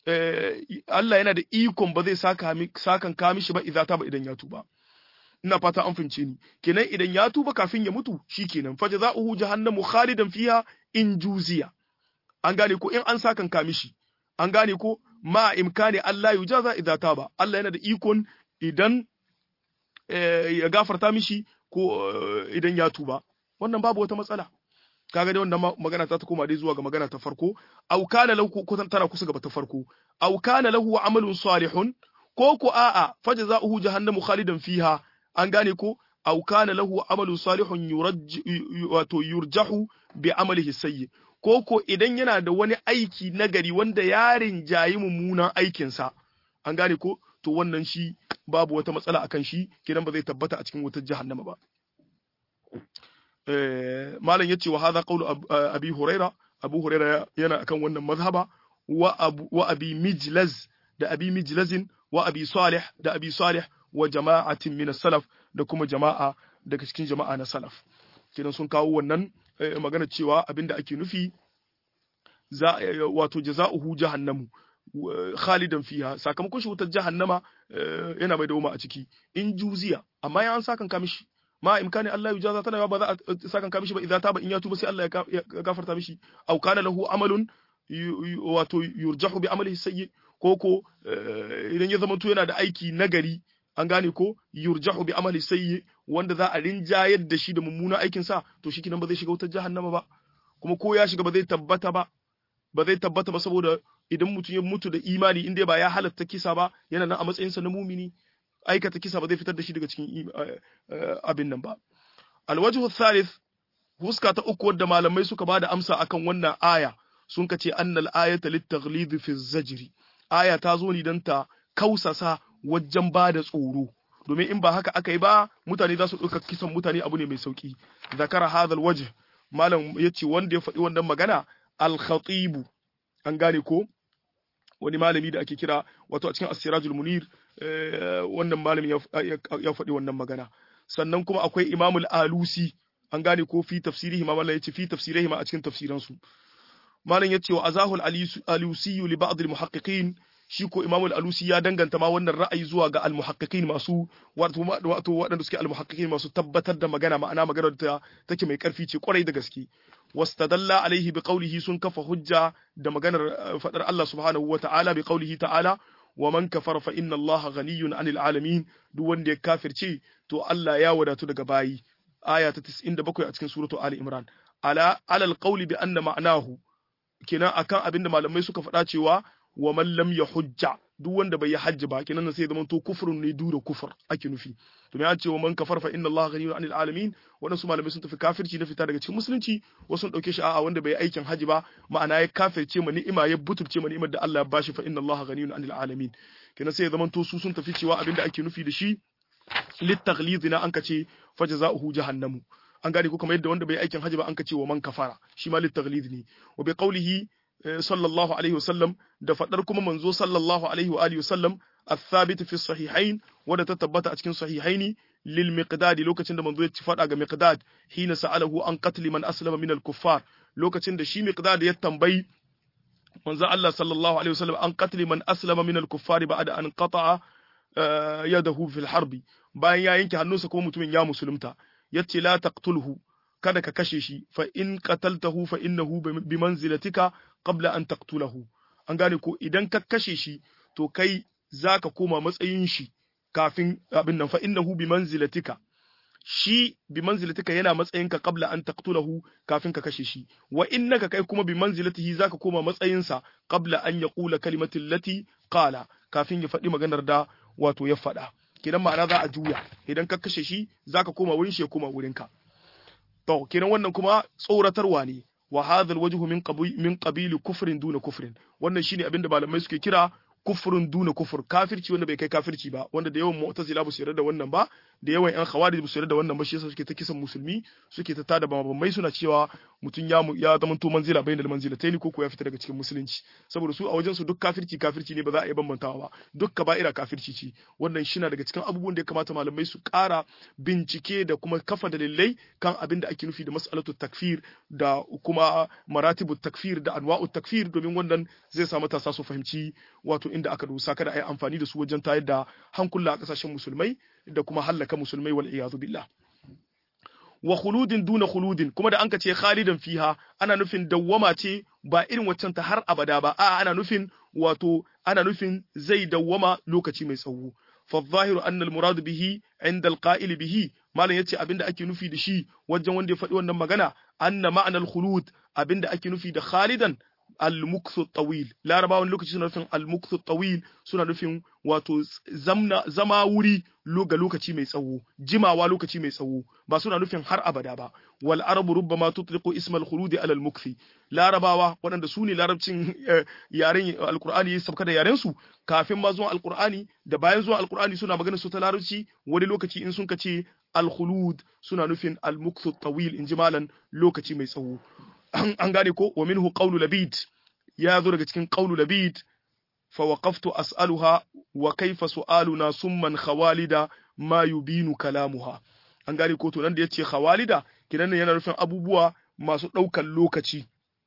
Allah yana da ikon ba zai saka sakan ka mishi ba idza taba idan ya tuba ina fata an fince ni kenan idan ya tuba kafin ya mutu shikenan fa jazaohu jahannamu khalidan fiha in juziya an gane ko in an sakan ka mishi an gane ko ma imkani Allah yujaza idza taba Allah yana da ikon idan ya gafarta mishi ko idan ya tuba wannan babu wata matsala kaga dai wannan magana ta ta koma dai zuwa ga magana ta farko aw kana lahu ko tana kusa gaba ta farko aw kana lahu amalun salihun ko ko a'a fajza'uhu jahannamu khalidan fiha an gane ko aw kana lahu amalun salihun yuraj wato yurjahu bi amalihi sayyi ko ko idan yana da wani aiki nagari wanda yarin jayi mummunan aikinsa an gane ko to wannan shi babu wata matsala akan shi kidan ba zai tabbata a cikin wutar jahannama ba malam yace wa hadha qawlu abi huraira abu huraira yana akan wannan mazhaba wa abu wa abi mijlaz da abi mijlazin wa abi salih da abi salih wa jama'atin min salaf da kuma jama'a daga cikin jama'a na salaf kidan sun kawo wannan magana cewa abinda ake nufi za wato jaza'uhu jahannamu khalidan fiha sakamakon shi wutar jahannama yana mai dawoma a ciki in juziya amma ya an sakan ka mishi ma imkani Allah ya jaza tana ba za a sakan ka mishi ba idan taba in ya tuba sai Allah ya gafarta mishi aw kana lahu amalun wato yurjahu bi amalihi sayyi ko ko idan ya zamanto yana da aiki nagari an gane ko yurjahu bi amali sayyi wanda za a rinjayar da shi da mummunan aikin sa to shi kinan ba zai shiga wutar jahannama ba kuma ko ya shiga ba zai tabbata ba ba zai tabbata ba saboda idan mutum ya mutu da imani inda ba ya halatta kisa ba yana nan a matsayinsa na mumini aikata kisa ba zai fitar da shi daga cikin abin nan ba alwajhu thalith huska ta uku wadda malamai suka ba da amsa akan wannan aya sun kace annal ayata litaghlid fi zajri aya ta zo ni dan ta kausasa wajen ba da tsoro domin in ba haka aka yi ba mutane za su ɗauka kisan mutane abu ne mai sauki zakara hadal wajh malam yace wanda ya faɗi wannan magana al-khatibu an gane ko wani malami da ake kira wato a cikin asirajul munir wannan malami ya faɗi wannan magana sannan kuma akwai imamul alusi an gane ko fi tafsirihi ma mallan yace fi tafsirihi ma a cikin tafsiransu malam yace wa azahul alusi li ba'd al muhaqqiqin shi ko imamul alusi ya danganta ma wannan ra'ayi zuwa ga al muhaqqiqin masu wato wato waɗanda suke al muhaqqiqin masu tabbatar da magana ma'ana magana da take mai karfi ce kwarai da gaske wastadalla alaihi bi qawlihi sun kafa hujja da maganar fadar Allah subhanahu wa ta'ala bi qawlihi ta'ala wa man kafara fa inna Allah ghaniyun 'anil alamin duk wanda ya kafirce to Allah ya wadatu daga bayi aya ta 97 a cikin suratu Ali Imran ala alal qawli bi anna ma'nahu kenan akan abinda malamai suka faɗa cewa wa man lam yahujja duk wanda bai yi hajji ba kenan sai zama to kufrun ne dura kufur ake nufi to me ce wa man kafar fa inna Allah ghaniyun 'anil alamin wannan su malamai sun tafi kafirci na fita daga cikin musulunci wasu sun dauke shi a'a wanda bai yi aikin hajji ba ma'ana ya kafirce ma ni'ima ya butulce ma ni'imar da Allah ya bashi fa inna Allah ghaniyun 'anil alamin kenan sai zama to su sun tafi cewa abinda ake nufi da shi littaglidina an kace fajza'uhu jahannamu an gane ko kamar yadda wanda bai aikin hajji ba an kace wa man kafara shi ma littaglid ne wa bi qawlihi sallallahu alaihi wasallam da fadar kuma manzo sallallahu alaihi wa alihi wasallam الثابت في الصحيحين ودا تتبت a cikin sahihaini lil miqdad lokacin da manzo ya ci fada ga miqdad hina sa'alahu an qatl man aslama min al kuffar lokacin da shi miqdad ya tambayi manzo Allah sallallahu alaihi wasallam an qatl man aslama min al kuffar ba'da an qata'a yadahu fil harbi bayan ya yanke hannunsa kuma mutumin ya musulunta yace la taqtulhu kada ka kashe shi fa in qataltahu fa innahu bi manzilatika qabla an taqtulahu an gane ko idan ka kashe shi to kai zaka koma matsayin shi kafin abin nan fa innahu bi manzilatika shi bi manzilatika yana matsayinka qabla an taqtulahu kafin ka kashe shi wa innaka kai kuma bi manzilatihi zaka koma matsayinsa qabla an yaqula kalimatil lati qala kafin ya faɗi maganar da wato ya faɗa kenan ma'ana za a juya idan ka kashe shi zaka koma wurin shi ya koma wurinka to kenan wannan kuma tsoratarwa ne wa hadha alwajhu min qabil min qabil kufrin duna kufrin wannan shine abinda malamai suke kira kufrun duna kufur kafirci wanda bai kai kafirci ba wanda da yawan mu'tazila ba su yarda da wannan ba da yawan yan khawarij ba su yarda da wannan ba shi yasa suke ta kisan musulmi suke ta tada bambamai suna cewa mutum ya ya zama to manzila bainal manzilataini ko ko ya fita daga cikin musulunci saboda su a wajen su duk kafirci kafirci ne ba za a yi bambantawa ba duk kaba'ira kafirci ce wannan shi na daga cikin abubuwan da ya kamata malamai su ƙara bincike da kuma kafa dalilai kan abin da ake nufi da mas'alatu takfir da kuma maratibu takfir da anwa'u takfir domin wannan zai sa matasa su fahimci wato inda aka dosa kada a yi amfani da su wajen tayar da hankula a kasashen musulmai da kuma hallaka musulmai wal iyadu billah wa khuludin duna khuludin kuma da anka ce khalidan fiha ana nufin dawwama ce ba irin waccan ta har abada ba a ana nufin wato ana nufin zai dawwama lokaci mai tsawo fa zahiru anna al murad bihi inda al qa'il bihi malam yace abinda ake nufi da shi wajen wanda ya faɗi wannan magana anna ma'ana al khulud abinda ake nufi da khalidan al-mukthu tawil larabawan lokaci suna nufin al-mukthu tawil suna nufin wato zamna zama wuri ga lokaci mai tsawo jimawa lokaci mai tsawo ba suna nufin har abada ba wal arabu rubbama tutliqu ismal khulud ala al-mukthi larabawa waɗanda su ne larabcin yaren alqur'ani ya sabka da yaren su kafin ma zuwan alqur'ani da bayan zuwan alqur'ani suna magana su ta larabci wani lokaci in sun kace al-khulud suna nufin al-mukthu tawil in jimalan lokaci mai tsawo an gane ko wa minhu qawlu labid ya zo daga cikin qawlu labid fa waqaftu as'aluha wa kayfa su'aluna summan khawalida ma yubinu kalamuha an gane ko to nan da yace khawalida kinan yana nufin abubuwa masu daukan lokaci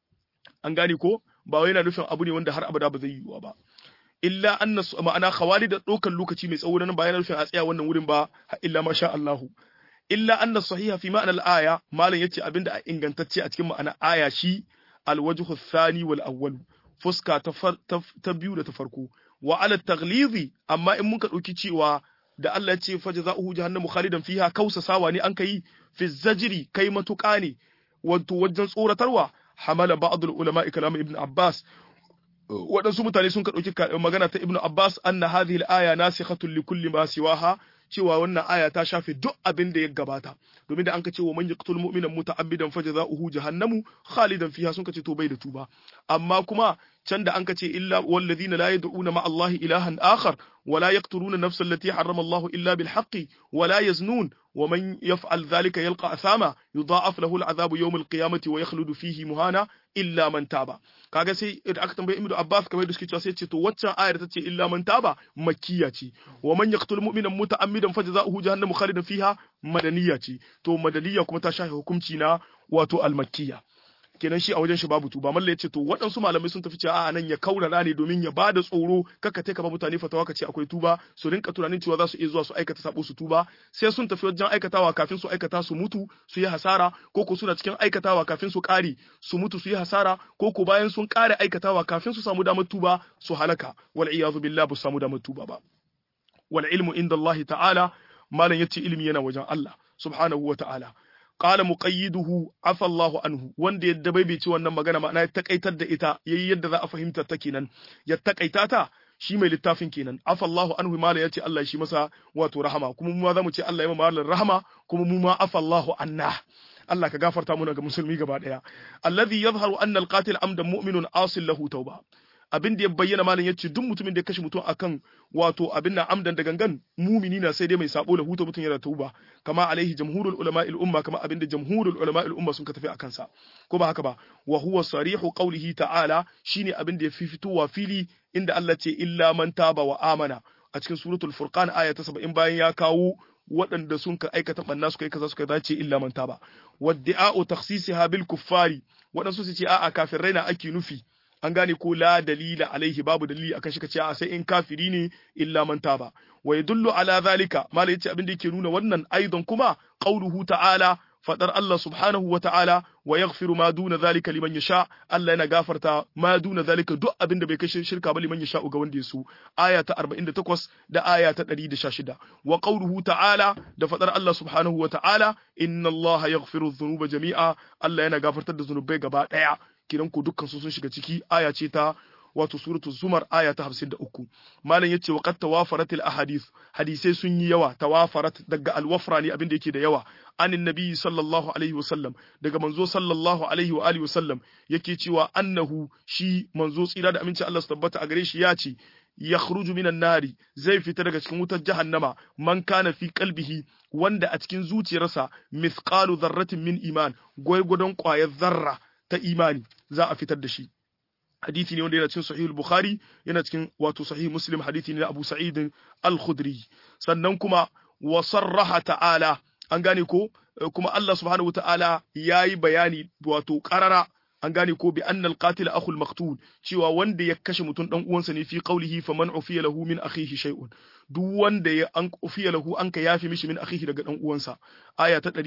an gane ko ba wai yana nufin abu ne wanda har abada ba zai yiwu ba illa anna ma'ana khawalida daukan lokaci mai tsawo nan ba yana nufin a tsaya wannan wurin ba illa masha Allahu illa anna sahiha fi ma'ana al-aya malam yace abinda a ingantacce a cikin ma'ana aya shi al-wajhu thani wal awwal fuska ta biyu da ta farko wa ala taghlizi amma in muka dauki cewa da Allah ya ce fajza'uhu jahannamu khalidan fiha kausa sawa ne an kai fi zajri kai matuƙa ne wato wajen tsoratarwa hamala ba'd al-ulama kalam ibn Abbas waɗansu mutane sun ka ɗauki magana ta ibn Abbas anna hadhihi al-aya nasikhatun li kulli ma siwaha cewa wannan aya ta shafe duk abin da ya gabata domin da an ka ce wa man yaqtul mu'mina muta'ammidan fajza'uhu jahannamu khalidan fiha sun ka ce to bai da tuba amma kuma can da an ka ce illa walladhina la yad'una ma Allah ilahan akhar wa la yaqtuluna nafsa allati harrama Allah illa bil haqqi wa la yaznun wa man yaf'al dhalika yalqa athama yudha'af lahu al'adhabu yawm al-qiyamati wa yakhludu fihi muhana illa man taba kaga sai da aka tambaye Ibnu Abbas kamar da suke cewa sai ce to waccan ayar ta ce illa man taba makkiya ce wa man yaqtul mu'mina muta'ammidan fajza'uhu jahannamu khalidan fiha madaniya ce to madaniya kuma ta shafe hukunci na wato al-makkiya kenan shi a wajen shi babu tuba malla yace to waɗansu malamai sun tafi cewa a nan ya kaurara ne domin ya bada tsoro kaka take ba mutane fatawa kace akwai tuba su rinka tunanin cewa za su iya zuwa su aikata sabo su tuba sai sun tafi wajen aikatawa kafin su aikata su mutu su yi hasara ko ko suna cikin aikatawa kafin su kare su mutu su yi hasara ko ko bayan sun kare aikatawa kafin su samu damar tuba su halaka wal iyazu billah bu samu damar tuba ba wal ilmu inda Allah ta'ala malam yace ilimi yana wajen Allah subhanahu wa ta'ala qala muqayyiduhu afa Allahu anhu wanda ya dabaibace wannan magana ma'ana ya takaitar da ita yayi yadda za a fahimta ta kenan ya takaita ta shi mai littafin kenan afa Allahu anhu mala yace Allah shi masa wato rahama kuma mu ma zamu ce Allah ya mama rahama kuma mu ma afa Allahu anna Allah ka gafarta muna ga musulmi gaba daya alladhi yadhharu anna alqatil amdan mu'minun asil lahu tauba abin da ya bayyana malam yace duk mutumin da ya kashe mutum akan wato abin na amdan da gangan mumini na sai dai mai sabo da huta mutum yana tauba kama alaihi jamhurul ulama il umma kama abin da jamhurul ulama il umma sun ka tafi akan sa ko ba haka ba wa huwa sarihu qawlihi ta'ala shine abin da ya fi fitowa fili inda Allah ce illa man taba wa amana a cikin suratul furqan aya ta 70 bayan ya kawo waɗanda sun ka aikata banna suka yi kaza suka dace illa man taba wadda'u takhsisiha bil kuffari waɗansu su ce a'a kafirai na ake nufi an gane ko la dalila alaihi babu dalili akan shi kace a sai in kafiri ne illa man taba wa yadullu ala zalika malai yace abin da yake nuna wannan aidan kuma qauluhu ta'ala fadar Allah subhanahu wa ta'ala wa yaghfiru ma duna zalika liman yasha Allah yana gafarta ma duna zalika duk abin da bai kai shirka ba liman yasha ga wanda ya so aya ta 48 da aya ta 116 wa qauluhu ta'ala da fadar Allah subhanahu wa ta'ala inna Allah yaghfiru dhunuba jami'a Allah yana gafartar da zunubai gaba daya kiran ku dukkan su sun shiga ciki aya ce ta wato suratul zumar aya ta 53 malam yace wa qad tawafarat al ahadith hadisai sun yi yawa tawafarat daga al wafra ne abin da yake da yawa anin nabi sallallahu alaihi wasallam daga manzo sallallahu alaihi wa alihi wasallam yake cewa annahu shi manzo tsira da aminci Allah su tabbata a gare shi ya ce yakhruju minan nari zai fita daga cikin wutar jahannama man kana fi qalbihi wanda a cikin zuciyarsa mithqalu dharratin min iman gwargwadon ƙwayar zarra ta imani za a fitar da shi hadisi ne wanda yana cikin sahih bukhari yana cikin wato sahih muslim hadisi ne na abu sa'id al-khudri sannan kuma wa sarraha ta'ala an gane ko kuma Allah subhanahu wa ta'ala yayi bayani wato qarara an gane ko bi annal qatil akhul maqtul cewa wanda ya kashe mutum dan uwansa ne fi qawlihi faman ufiya lahu min akhihi shay'un duk wanda ya an ufiya lahu an ka yafi mishi min akhihi daga dan uwansa aya ta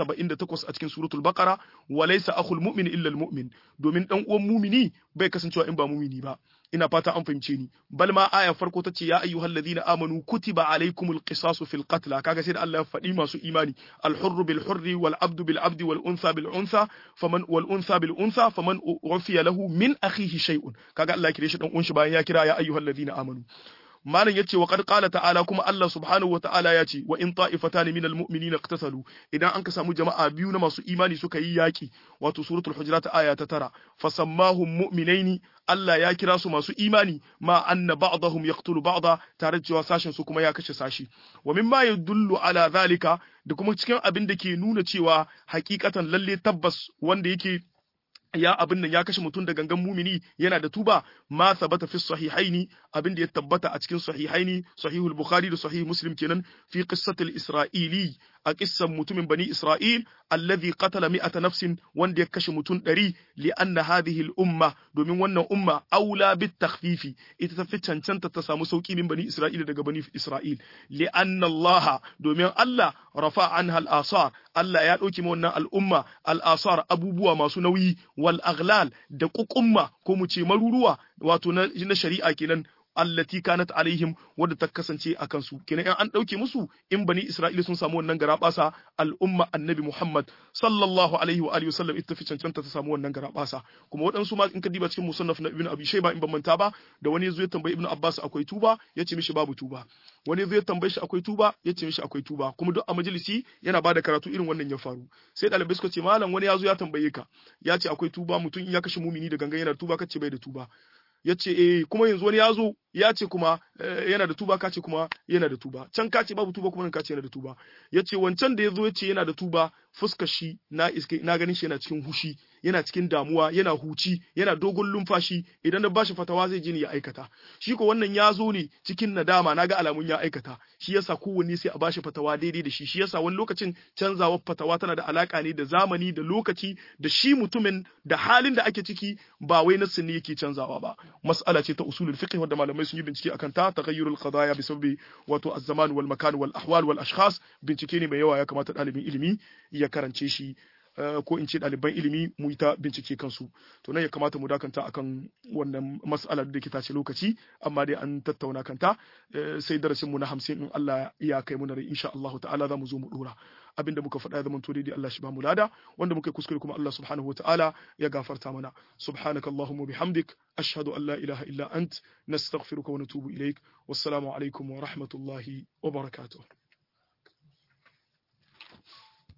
178 a cikin suratul baqara wa laysa akhul mu'min illa al mu'min domin dan uwan mumini bai kasancewa in ba mumini ba ina fata an fahimce ni bal ma aya farko tace ya ayyuhal ladina amanu kutiba alaykumul qisasu fil qatl kaga sai da Allah ya faɗi masu imani al hurru bil hurri wal abdu bil abdi wal untha bil untha faman wal untha bil untha faman ufiya lahu min akhihi shay'un kaga Allah ya kire shi dan uwan shi bayan ya kira ya ayyuhal ladina amanu malam yace wa qad qala ta'ala kuma Allah subhanahu wata'ala yace wa in ta'ifatan minal mu'minina iqtasalu idan an ka samu jama'a biyu na masu imani suka yi yaki wato suratul hujurat aya ta tara fasammahum mu'minaini Allah ya kira su masu imani ma anna ba'dahum yaqtulu ba'da tare da cewa sashin su kuma ya kashe sashi wa mimma yadullu ala zalika da kuma cikin abin da ke nuna cewa hakikatan lalle tabbas wanda yake ya abin nan ya kashe mutum da gangan mumini yana da tuba ma sabata fi sahihaini abin da ya tabbata a cikin sahihaini sahihul bukhari da sahih muslim kenan fi qissatil isra'ili a kissan mutumin bani isra'il alladhi qatala mi'ata nafsin wanda ya kashe mutum ɗari li anna hadhihi al umma domin wannan umma aula bit takhfifi ita ta fi cancanta ta samu sauki min bani isra'il daga bani isra'il li anna allah domin allah rafa anha al asar allah ya dauki wannan al'umma al asar abubuwa masu nauyi wal aghlal da kukumma ko mu ce maruruwa wato na shari'a kenan allati kanat alaihim wadda ta kasance a kansu kenan in an dauke musu in bani isra'ila sun samu wannan garabasa al'umma annabi muhammad sallallahu alaihi wa alihi wasallam ita fi cancanta ta samu wannan garabasa kuma waɗansu ma in ka diba cikin musannaf na ibn abi shayba in ban manta ba da wani yazo ya tambayi ibn abbas akwai tuba yace mishi babu tuba wani yazo ya tambaye shi akwai tuba yace mishi akwai tuba kuma duk a majalisi yana bada karatu irin wannan ya faru sai ɗalibai suka ce malam wani yazo ya tambaye ka ya ce akwai tuba mutum in ya kashe mumini da gangan yana da tuba kace bai da tuba ya ce eh kuma yanzu wani ya zo ya ce kuma yana da tuba kace kuma yana da tuba can kace babu tuba kuma nan kace yana da tuba ya ce wancan da ya zo ya ce yana da tuba fuskar shi na iske na ganin shi yana cikin hushi yana cikin damuwa yana huci yana dogon lumfashi idan na bashi fatawa zai je ne ya aikata shi ko wannan ya zo ne cikin nadama naga alamun ya aikata shi yasa kowanne sai a bashi fatawa daidai da shi shi yasa wani lokacin canzawar fatawa tana da alaka ne da zamani da lokaci da shi mutumin da halin da ake ciki ba wai nassin ne yake canzawa ba mas'ala ce ta usulul fiqh wanda malamai sun yi bincike akan ta taghayyurul qadaya bi sabbi wato az-zaman wal makan wal ahwal wal ashkhas bincike ne mai yawa ya kamata ɗalibin ilimi ya karance shi ko in ce ɗaliban ilimi mu yi ta bincike kansu to nan ya kamata mu dakanta akan wannan mas'alar da ke tace lokaci amma dai an tattauna kanta sai darasin mu na hamsin in Allah ya kai mu na rai insha Allah ta'ala za mu zo mu dora abinda muka faɗa ya zama to daidai Allah shi ba mu lada wanda muka kuskure kuma Allah subhanahu wa ta'ala ya gafarta mana subhanakallahumma bihamdik ashhadu an la ilaha illa ant nastaghfiruka wa natubu ilaik wassalamu alaikum wa rahmatullahi wa barakatuh